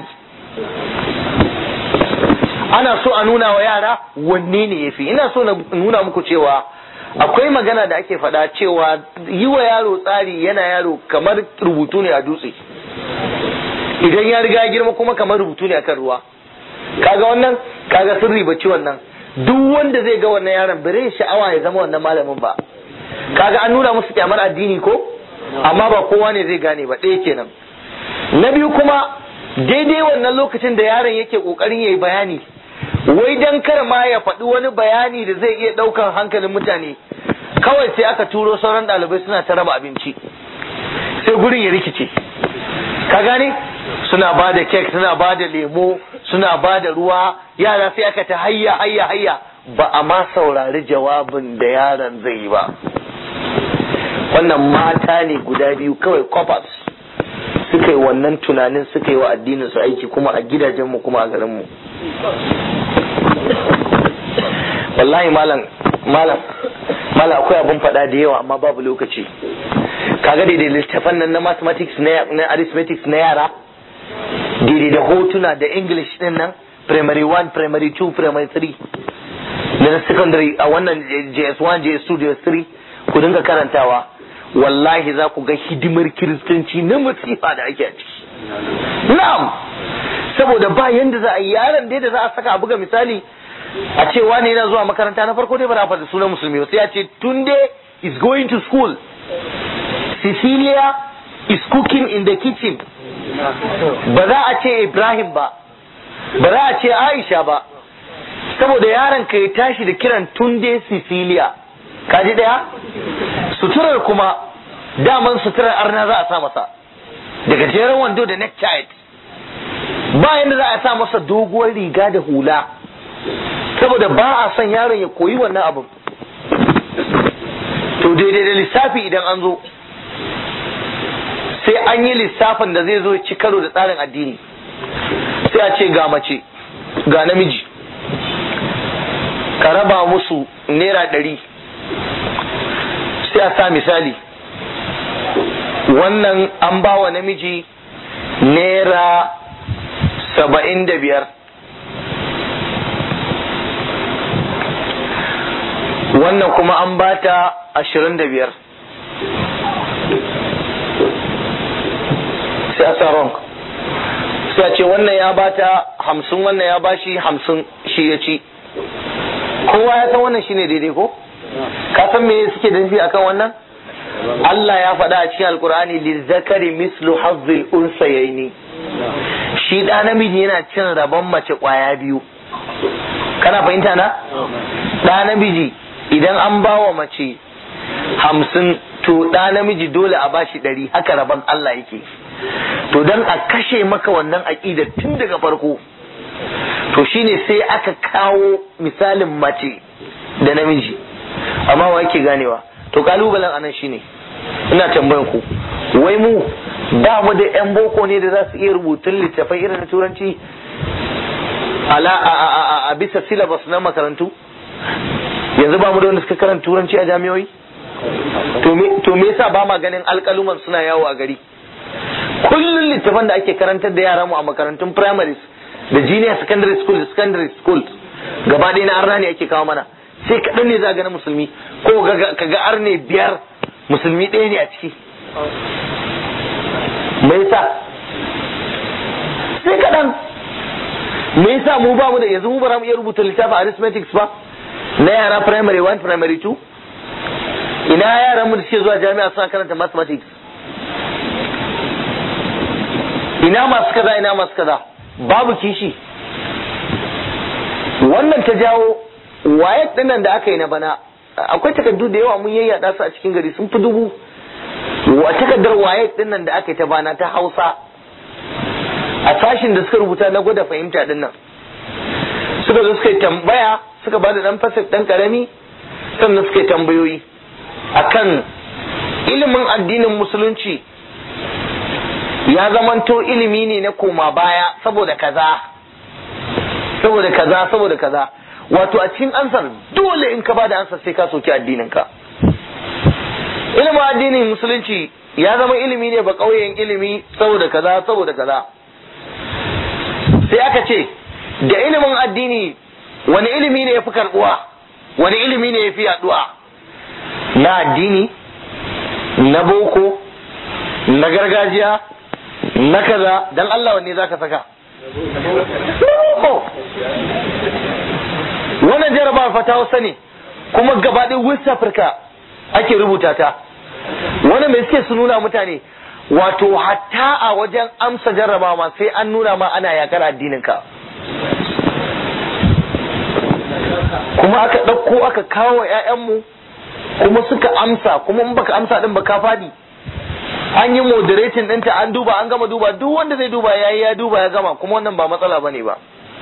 ana so a nuna wa yara wanne ne ya fi ina so na nuna muku cewa akwai magana da ake faɗa cewa yi wa yaro tsari yana yaro kamar rubutu ne a dutse idan ya riga girma kuma kamar rubutu ne akan ruwa kaga wannan kaga sun ribaci wannan duk wanda zai ga wannan yaron bare sha'awa ya zama wannan malamin ba kaga an nuna musu kyamar addini ko amma ba kowa ne zai gane ba ɗaya kenan na biyu kuma daidai wannan lokacin da yaron yake kokarin yayi bayani wai dan kar ma ya faɗi wani bayani da zai iya ɗaukan hankalin mutane kawai sai aka turo sauran ɗalibai suna ta raba abinci sai gurin ya rikice ka gane suna ba da kek suna ba da lemo suna ba da ruwa yara sai aka ta hayya hayya hayya ba a ma saurari jawabin da yaron zai yi ba wannan mata ne guda biyu kawai coppers suka yi wannan tunanin suka yi wa addinin su aiki kuma a gidajenmu kuma a garinmu wallahi malam malam malam akwai abin faɗa da yawa amma babu lokaci kaga daidai littafan nan na mathematics na arithmetics na yara daidai da hotuna da english din nan primary 1 primary 2 primary 3 na secondary a wannan js1 js2 js3 ku dinga karantawa wallahi za ku ga hidimar kiristanci na masifa da ake a ciki na'am saboda ba yanda za a yi yaron dai da za a saka a buga misali a ce wani yana zuwa makaranta na farko dai ba na faɗi sunan musulmi ba sai a ce tunde is going to school Cecilia is cooking in the kitchen ba za a ce Ibrahim ba ba za a ce Aisha ba saboda yaron ka ya tashi da kiran tunde Cecilia kaji daya suturar kuma daman suturar arna za a sa masa daga jeren wando da necktie ba yadda za a sa masa doguwar riga da hula saboda ba a son yaron ya koyi wannan abin to daidai da lissafi idan an zo sai an yi lissafin da zai zo ci karo da tsarin addini sai a ce ga mace ga namiji ka raba musu naira ɗari sai a sa misali wannan an ba wa namiji naira saba'in da biyar wannan kuma an ba ta ashirin da biyar sai a sa wrong sai a ce wannan ya ba ta hamsin wannan ya ba shi hamsin shi ya ci kowa ya san wannan shine daidai ko ka san me suke da nufi akan wannan Allah ya faɗa a cikin alkur'ani lizzakari mislu hazzil unsayaini shi ɗa namiji yana cin rabon mace ƙwaya biyu kana fahimta na ɗa namiji idan an ba wa mace hamsin to ɗa namiji dole a bashi ɗari haka rabon Allah yake to dan a kashe maka wannan aƙida tun daga farko to shine sai aka kawo misalin mace da namiji amma wa yake ganewa to kalubalen anan shine ina tambayan ku wai mu ba mu da yan boko ne da za su iya rubutun littafai irin na turanci ala a, a, a, a bisa syllabus na makarantu yanzu ba mu da wanda suka karanta turanci a jami'oi to me to me yasa ba ma ganin alƙaluman suna yawo a gari kullun littafan da ake karantar da yara mu a makarantun primaries da junior secondary school da secondary school gaba ɗaya na arna ne ake kawo mana sai kaɗan ne za ga na musulmi ko ka ga arne biyar musulmi ɗaya ne a ciki me yasa sai kaɗan me yasa mu ba mu da yanzu mu ba mu iya rubuta littafin arithmetics ba na yara primary 1 primary 2 ina yaran mu da suke zuwa jami'a suna karanta mathematics ina masu kaza ina masu kaza babu kishi wannan ta jawo wayek dinnan da aka yi na bana akwai takardu da yawa mun yayyada su a cikin gari sun fi dubu wa takardar wayek dinnan da aka yi ta bana ta hausa a sashin da suka rubuta na gwada fahimta dinnan suka zo suka yi tambaya suka ba da dan fasif dan karami sannan suka yi tambayoyi akan ilimin addinin musulunci ya zamanto ilimi ne na koma baya saboda kaza saboda kaza saboda kaza wato a cikin ansar dole in ka bada ansar sai ka soki addinin ka ilimin addinin musulunci ya zama ilimi ne ba ƙauyen ilimi saboda kaza saboda kaza sai aka ce da ilimin addini wani ilimi ne ya fi karbuwa wani ilimi ne ya fi yaduwa na addini na boko na gargajiya na kaza dan Allah wanne zaka saka wannan jarabawa fata hausa ne kuma gabaɗin west africa ake rubuta ta wani mai suke su nuna mutane wato hatta a wajen amsa jarrabawa sai an nuna ma ana yakar addininka kuma aka ɗauko aka kawo 'ya'yanmu kuma suka amsa kuma in baka amsa din ba ka fadi an yi moderating ɗinta an duba an gama duba duk wanda zai duba ya yi ya duba ya gama kuma wannan ba matsala bane ba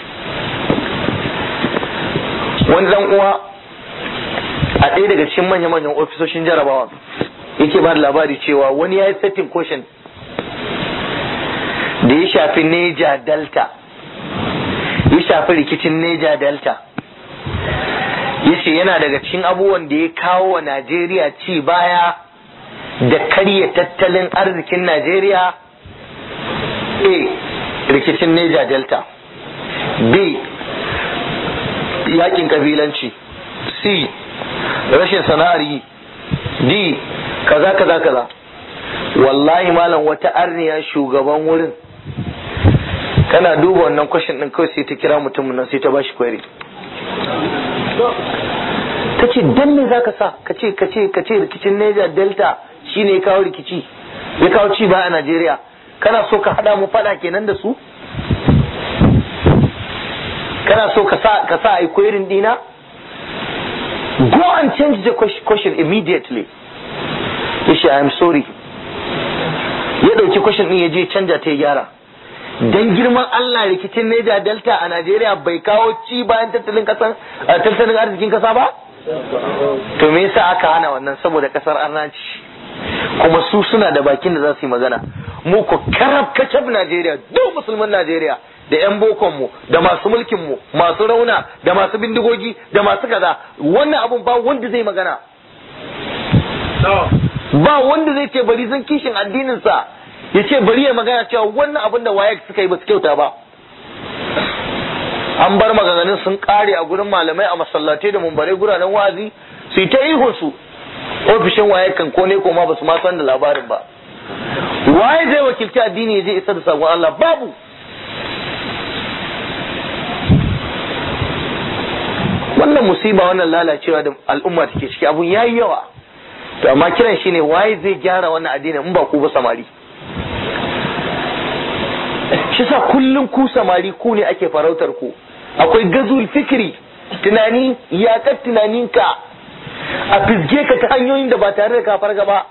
wani dan uwa a ɗaya daga cikin manya-manyan ofisoshin jarabawa yake ba da labari cewa wani ya yi setting question da ya shafi neja delta ya shafi rikicin neja delta ya ce yana daga cikin abubuwan da ya kawo wa najeriya ci baya da karya tattalin arzikin najeriya a rikicin neja delta b yakin kabilanci c rashin sana'ar yi d kaza kaza kaza wallahi malam wata arniya shugaban wurin kana duba wannan kwashin din kawai sai ta kira mutumin nan sai ta bashi kwari ta ce dan me zaka sa ka ce ka ce ka ce rikicin Niger Delta shine ya kawo rikici ya kawo ci ba a Najeriya kana so ka hada mu fada kenan da su kana so ka sa ka sa ai querying dina go and change the question immediately yace i am sorry ya dauki question din ya je canja ta ya gyara dan girman Allah rikicin Niger Delta a Najeriya bai kawo ci bayan tattalin kasan tattalin arzikin kasa ba to me yasa aka hana wannan saboda kasar arnaci kuma su suna da bakin da za su yi magana mu ko karab kacab Najeriya duk musulman Najeriya da yan bokon mu da masu mulkin mu masu rauna da masu bindigogi da masu kaza wannan abun ba wanda zai magana ba wanda zai ce bari zan kishin addinin sa ya ce bari ya magana cewa wannan abin da waye suka yi ba su kyauta ba an bar maganganun sun kare a gurin malamai a masallatai da mumbare guranen wazi su yi ta ihun su ofishin waye kan ko ne koma ba su ma san da labarin ba waye zai wakilci addini ya je isa da sakon Allah babu wannan musiba wannan lalacewa da al'umma take ciki abun yayi yawa to amma kiran shine waye zai gyara wannan addinin in ba ku ba samari shi sa kullum ku samari ku ne ake farautar ku akwai gazul fikiri tunani yakar tunaninka a fizge ka ta hanyoyin da ba tare da ka farga ba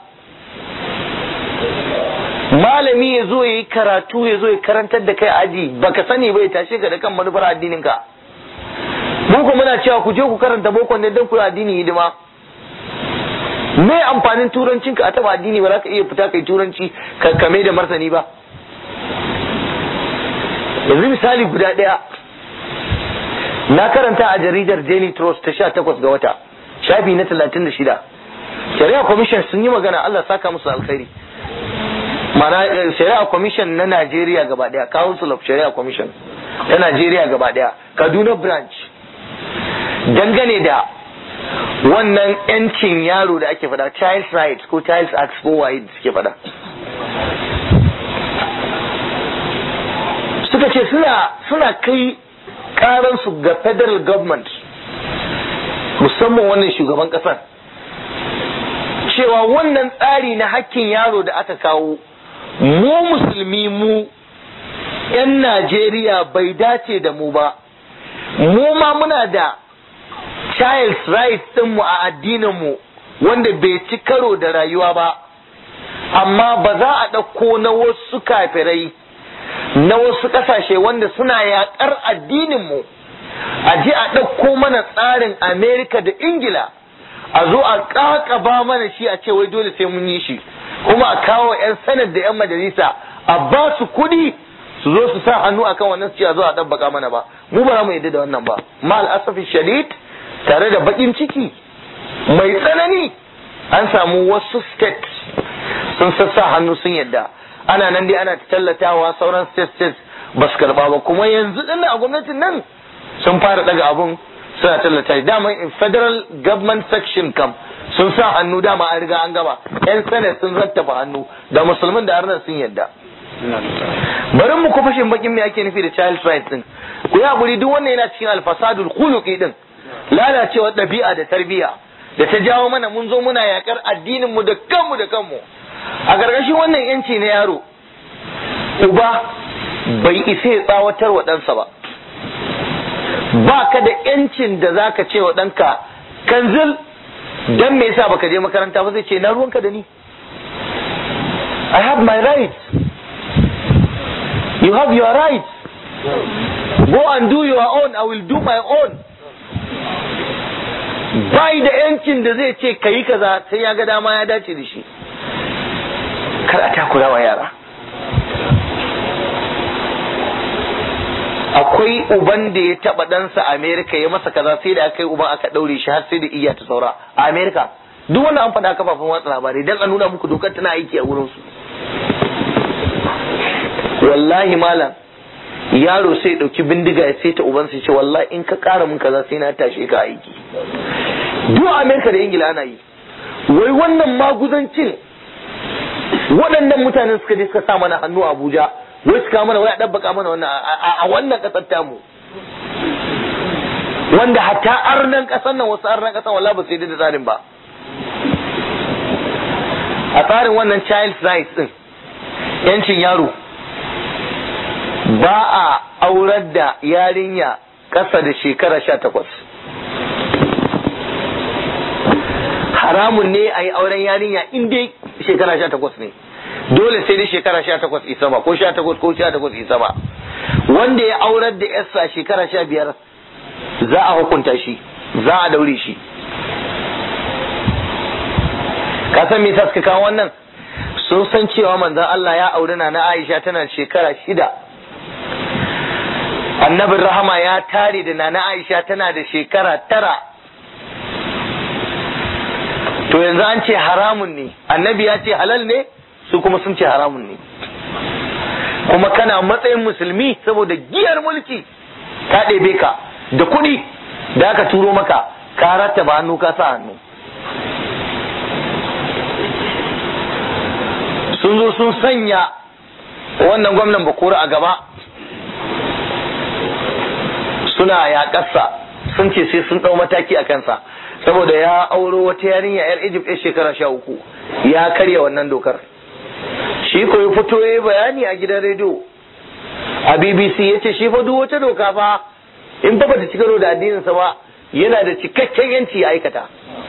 malami ya zo ya yi karatu ya zo ya karantar da kai aji baka sani ba ya tashe ka da kan manufar addinin ka mu ko muna cewa ku je ku karanta boko ne don ku addini hidima me amfanin turancinka a taba addini ba za ka iya fita kai turanci ka kame da martani ba yanzu misali guda ɗaya na karanta a jaridar daily trust ta sha takwas ga wata shafi na talatin da shida shari'a commission sun yi magana allah saka musu alkhairi mana shari'a commission na najeriya gaba ɗaya council of shari'a commission ta najeriya gaba ɗaya kaduna branch dangane da wannan yancin yaro da ake fada child rights ko child acts ko waye suke fada suka ce suna suna kai karansu ga federal government musamman wannan shugaban kasar cewa wannan tsari na hakkin yaro da aka kawo mu musulmi mu 'yan najeriya bai dace da mu ba mu ma muna da child's rights mu a addininmu wanda bai ci karo da rayuwa ba amma ba za a ɗauko na wasu kafirai na wasu ƙasashe wanda suna yaƙar addininmu a je a ɗauko mana tsarin amerika da ingila a zo a ƙaƙaba mana shi a ce wai dole sai mun yi shi kuma a kawo 'yan sanar da 'yan majalisa a ba su kuɗi su zo su sa hannu akan wannan su ce a zo a ɗabbaka mana ba mu ba za mu yadda da wannan ba ma al'asafi shadid tare da bakin ciki mai tsanani an samu wasu states sun sassa hannu sun yadda ana nan dai ana tallatawa sauran state states ba su karba ba kuma yanzu din a gwamnatin nan sun fara daga abun suna tallata dama in federal government section kam sun sa hannu dama an riga an gaba yan senate sun rattafa hannu da musulmin da arnan sun yadda bari mu kufashin bakin me ake nufi da child rights din ku yi hakuri duk wannan yana cikin alfasadul khuluqi din lalacewar ɗabi'a da tarbiyya da ta jawo mana mun zo muna yakar addinin mu da kanmu da kanmu a gargashin wannan yanci na yaro uba bai isa ya tsawatar wa ɗansa ba ba ka da yancin da za ka ce wa ɗanka kanzil dan me yasa baka je makaranta ba zai ce na ruwanka da ni I have my rights you have your rights go and do your own I will do my own bai da yancin da zai ce kayi kaza sai ya ga dama ya dace da shi kar a takura wa yara akwai uban da ya taba ɗansa a Amerika ya masa kaza sai da aka yi uban aka ɗaure shi har sai da iya ta saura a Amerika duk wannan an faɗa kafafen watsa labarai dan a nuna muku dokar tana aiki a wurin su wallahi malam yaro sai ɗauki bindiga ya saita ubansa ce wallahi in ka ƙara mun kaza sai na tashe ka aiki duk Amerika da Ingila ana yi wai wannan maguzancin waɗannan mutanen suka je suka sa mana hannu a Abuja wai suka mana wai a ɗabbaka mana wannan a wannan ƙasar tamu wanda hatta arnan ƙasar nan wasu arnan ƙasar wala ba su yi da tsarin ba a tsarin wannan child rights din yancin yaro ba a aurar da yarinya ƙasa da shekara sha takwas haramun ne a yi auren yarinya in dai shekara sha takwas ne dole sai dai shekara sha takwas isa ba ko sha takwas ko sha takwas isa ba wanda ya aurar da yarsa shekara sha biyar za a hukunta shi za a daure shi ka san me yasa suka kawo wannan sun san cewa manzon Allah ya auri na Aisha tana shekara shida annabin rahama ya tare da nana Aisha tana da shekara tara to yanzu an ce haramun ne annabi ya ce halal ne su kuma sun ce haramun ne kuma kana matsayin musulmi saboda giyar mulki ka ɗebe ka da kuɗi da aka turo maka ka rattaba hannu ka sa hannu sun zo sun sanya wannan gwamnan bakura a gaba suna yaƙarsa sun ce sai sun ɗau mataki a kansa saboda ya auro wata yarinya yar Egypt ya shekara sha uku ya karya wannan dokar shi ko ya fito ya bayani a gidan rediyo a BBC ya ce shi fa duk wata doka fa in fa bata cika da addininsa ba yana da cikakken yanci ya aikata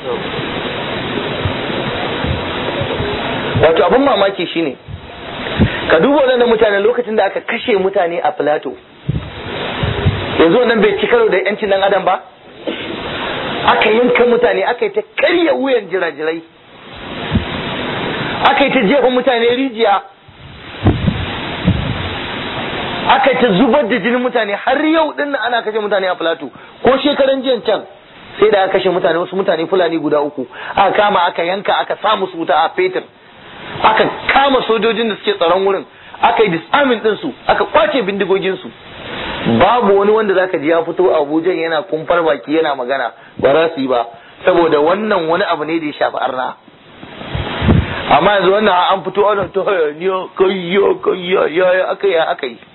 wato abin mamaki shine ka duba waɗannan mutane lokacin da aka kashe mutane a Plateau yanzu wannan bai ci karo da yancin dan adam ba aka yanka mutane aka yi ta karya wuyan jirajirai aka yi ta jefa mutane rijiya aka yi ta zubar da jinin mutane har yau din nan ana kashe mutane a Filato ko shekaran jiyan can sai da aka kashe mutane wasu mutane fulani guda uku aka kama aka yanka aka sa musu wuta a fetur aka kama sojojin da suke tsaron wurin aka yi disarming din su aka kwace bindigogin su babu wani wanda zaka ji ya fito a Abuja yana kumfar baki yana magana ba za su yi ba saboda wannan wani abu ne da ya shafi arna amma yanzu wannan an fito ana ta hayaniya kayya kayya ya aka yi aka yi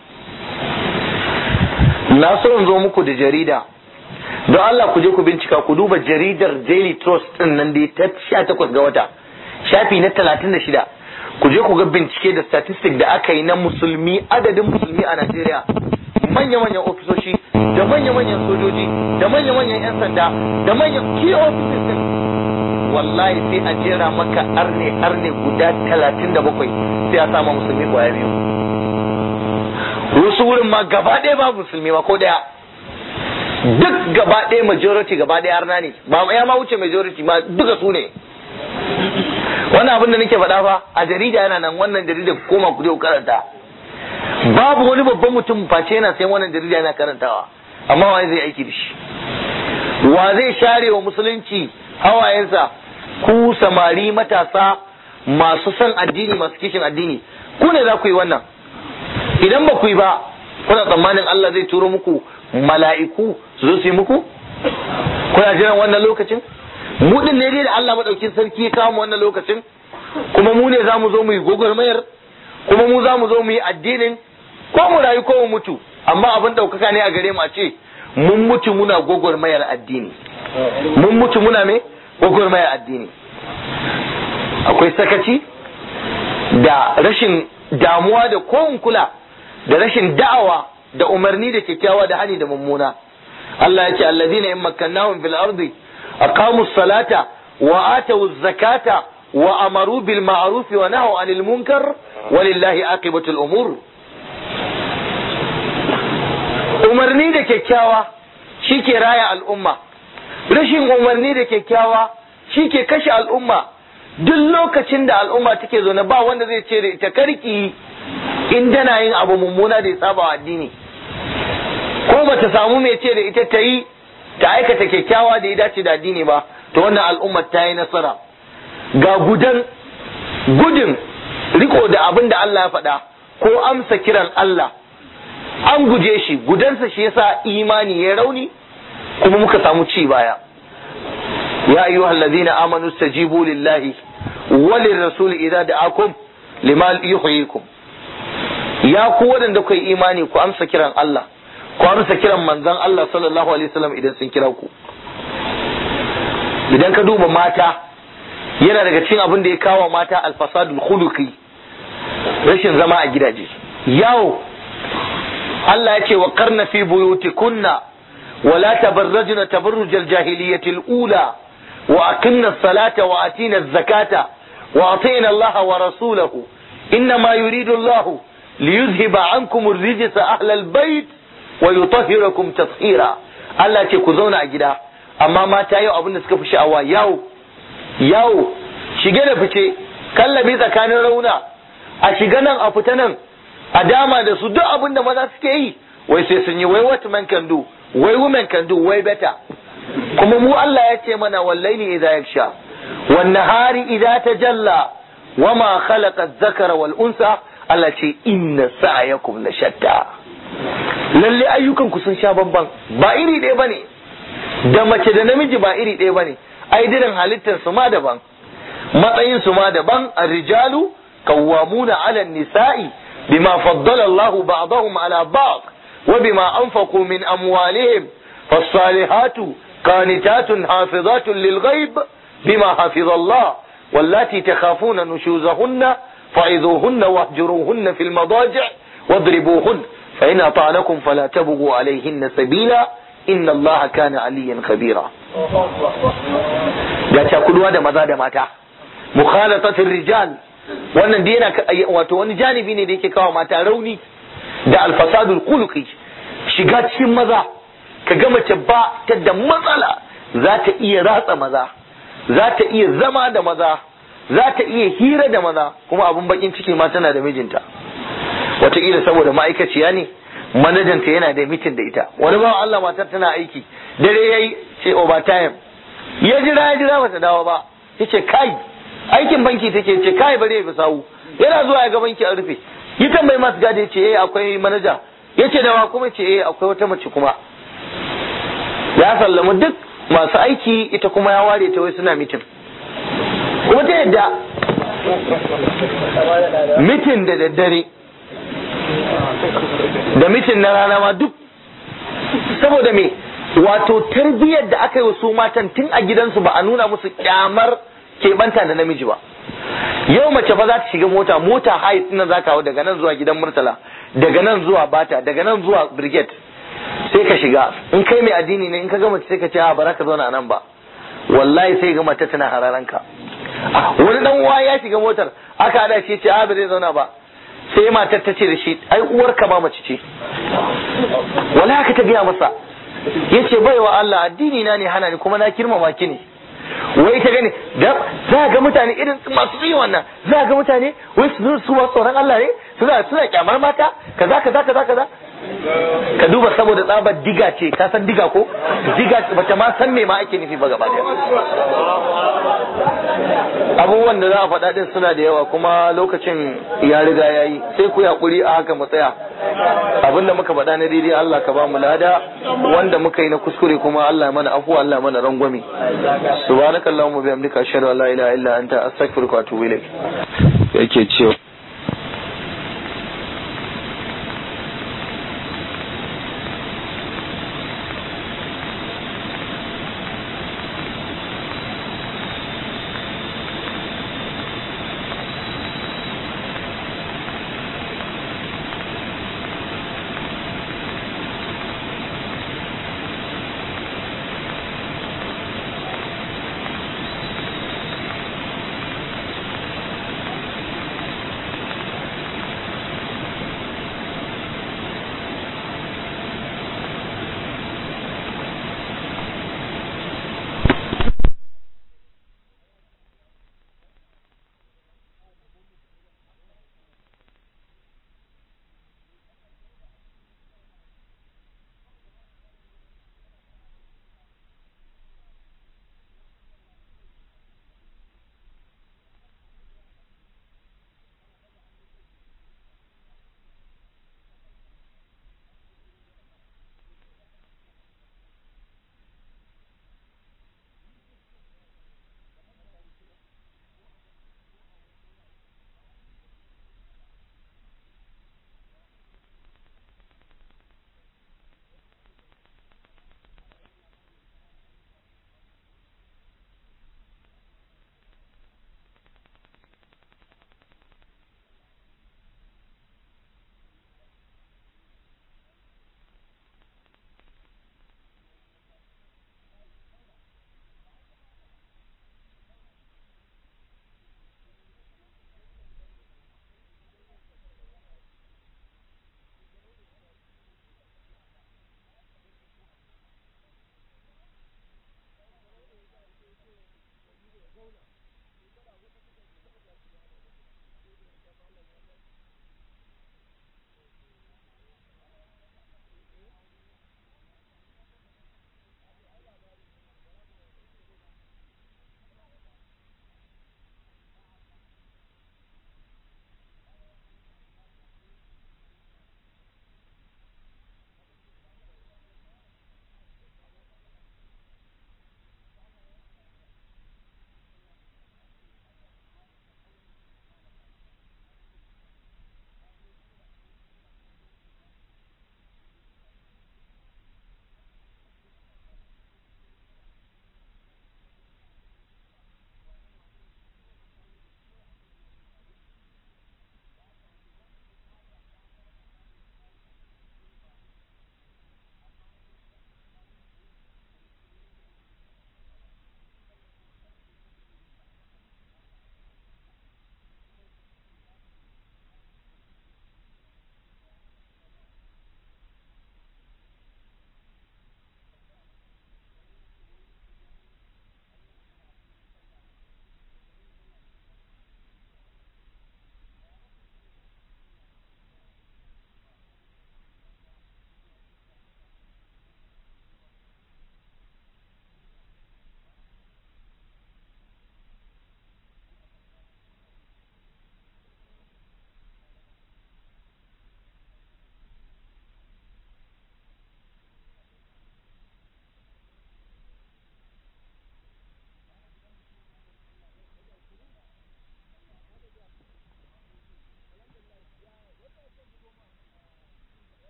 na so in zo muku da jarida don Allah ku je ku bincika ku duba jaridar Daily Trust din nan da ta 18 ga wata shafi na 36 ku je ku ga bincike da statistic da aka yi na musulmi adadin musulmi a Najeriya manya-manyan ofisoshi da manya-manyan sojoji da manya-manyan 'yan sanda da manyan key offices din wallahi sai a jera maka arne arne guda 37 sai a sama musulmi kwaya biyu wasu wurin ma gaba ɗaya ba musulmi ma ko ɗaya duk gaba ɗaya majority gaba ɗaya arna ne ba ya ma wuce majority ma duka su ne wannan abin da nake faɗa fa a jarida yana nan wannan jarida ku koma ku je ku karanta babu wani babban mutum face yana sayan wannan jarida yana karantawa amma wa zai aiki da shi wa zai share wa musulunci hawayensa ku samari matasa masu son addini masu kishin addini ku ne za ku yi wannan idan ba ku yi ba kuna tsammanin Allah zai turo muku mala'iku su zo su yi muku kuna jiran wannan lokacin mu din ne dai da Allah madaukin sarki ya kawo mu wannan lokacin kuma mu ne za mu zo mu yi gwagwarmayar kuma mu za mu zo mu yi addinin ko mu rayu ko mu mutu amma abin ɗaukaka ne a gare mu a ce mun mutu muna gwagwarmayar addini mun mutu muna me gwagwarmayar addini akwai sakaci da rashin damuwa da kowun kula da rashin da'awa da umarni da kyakkyawa da hani da mummuna Allah ya ce allazina in makkannahum fil ardi aqamu salata wa atu zakata wa amaru bil ma'ruf wa nahaw anil munkar walillahi aqibatul umur umarni da kyakkyawa shi ke raya al'umma rashin umarni da kyakkyawa shi ke kashe al'umma duk lokacin da al'umma take zaune ba wanda zai ce da ita karki in tana yin abu mummuna da ya saba wa addini ko ba ta samu mai ce da ita ta yi ta aikata kyakkyawa da ya dace da addini ba to wannan al'ummar ta yi nasara ga gudan gudun riko da abin da Allah ya faɗa ko amsa kiran Allah an guje shi gudansa shi yasa imani ya rauni kuma muka samu ci baya ya ayyuhal ladina amanu stajibu lillahi walir rasul idza da'akum lima yuhyikum ya ku wadanda kai imani ku amsa kiran Allah ku amsa kiran manzon Allah sallallahu alaihi wasallam idan sun kira ku idan ka duba mata yana daga cikin abin da ya kawo mata alfasadul khuluqi rashin zama a gidaje yawo Allah ya ce wa karna fi buyutikunna ولا تبرجن تبرج الجاهلية الأولى وأقمنا الصلاة وآتينا الزكاة وأطينا الله ورسوله إنما يريد الله ليذهب عنكم الرجس أهل البيت ويطهركم تطهيرا Allah ce ku zauna a gida amma mata yau abin da suka fi sha'awa yau yau shige da fice kallabi tsakanin rauna a shiga nan a fita nan a dama da su duk abin da maza suke yi wai sai sun yi wai what man can do wai women can do way better kuma mu Allah ya ce mana wallaili idza yaksha wan nahari idza tajalla wama khalaqa adh-dhakara wal unsa Allah ce inna sa'yakum la shatta lalle ayyukan ku sun sha bamban ba iri ɗaya bane da mace da namiji ba iri ɗaya bane ai dirin halittar su ma daban matsayin su ma daban ar-rijalu qawwamuna 'ala an-nisa'i bima faddala Allahu ba'dahum 'ala ba'd وبما أنفقوا من أموالهم فالصالحات قانتات حافظات للغيب بما حفظ الله واللاتي تخافون نشوزهن فعظوهن واهجروهن في المضاجع واضربوهن فإن أطعنكم فلا تبغوا عليهن سبيلا إن الله كان عليا خبيرا ga cakuduwa da maza da mata mukhalatatul rijal wannan dina wato wani janibi ne da yake kawo mata rauni da alfasadul khuluqi shiga cikin maza ka ga mace ba ta da matsala za ta iya ratsa maza za ta iya zama da maza za ta iya hira da maza kuma abun bakin ciki ma tana da mijinta wataƙila saboda ma'aikaciya ne manajanta yana da mitin da ita wani bawan Allah matar tana aiki dare yayi ce overtime ya jira ya jira bata dawo ba yace kai aikin banki take ce kai bare ya sawu yana zuwa ya ga banki a rufe yi tambayi masu gadi ce eh akwai manaja yace da wa kuma ce eh akwai wata mace kuma ya sallamu duk masu aiki ita kuma ya ware ta wai suna mitin kuma ta yadda mitin da daddare da mitin na rana ma duk saboda me wato tarbiyyar da aka yi wa su matan tun a gidansu ba a nuna musu kyamar keɓanta da namiji ba yau mace fa za ta shiga mota mota hayi tunan za ka hau daga nan zuwa gidan murtala daga nan zuwa bata daga nan zuwa brigade sai ka shiga in kai mai addini ne in ka gama sai ka ce a bara ka zauna a nan ba wallahi sai ga mata tana hararanka wani dan uwa ya shiga motar aka hada shi ce a ba zai zauna ba sai matar ta ce da shi ai uwar ka ma mace ce wala haka ta gaya masa yace baiwa Allah addini na ne hana ni kuma na kirmama ki ne wai ta gani da za ga mutane irin masu yi wannan za ga mutane wai su su ba tsoron Allah ne suna suna kyamar mata kaza kaza kaza kaza ka duba saboda tsabar diga ce ka san diga ko diga bata ma san me ma ake nufi ba gaba daya abubuwan da za a faɗa din suna da yawa kuma lokacin ya riga ya yi sai ku yaƙuri a haka mu tsaya abin da muka faɗa na daidai Allah ka ba mu lada wanda muka yi na kuskure kuma Allah ya mana afuwa Allah ya mana rangwame subhanakallahumma bihamdika ashhadu an la ilaha illa anta astaghfiruka wa atubu ilaik yake cewa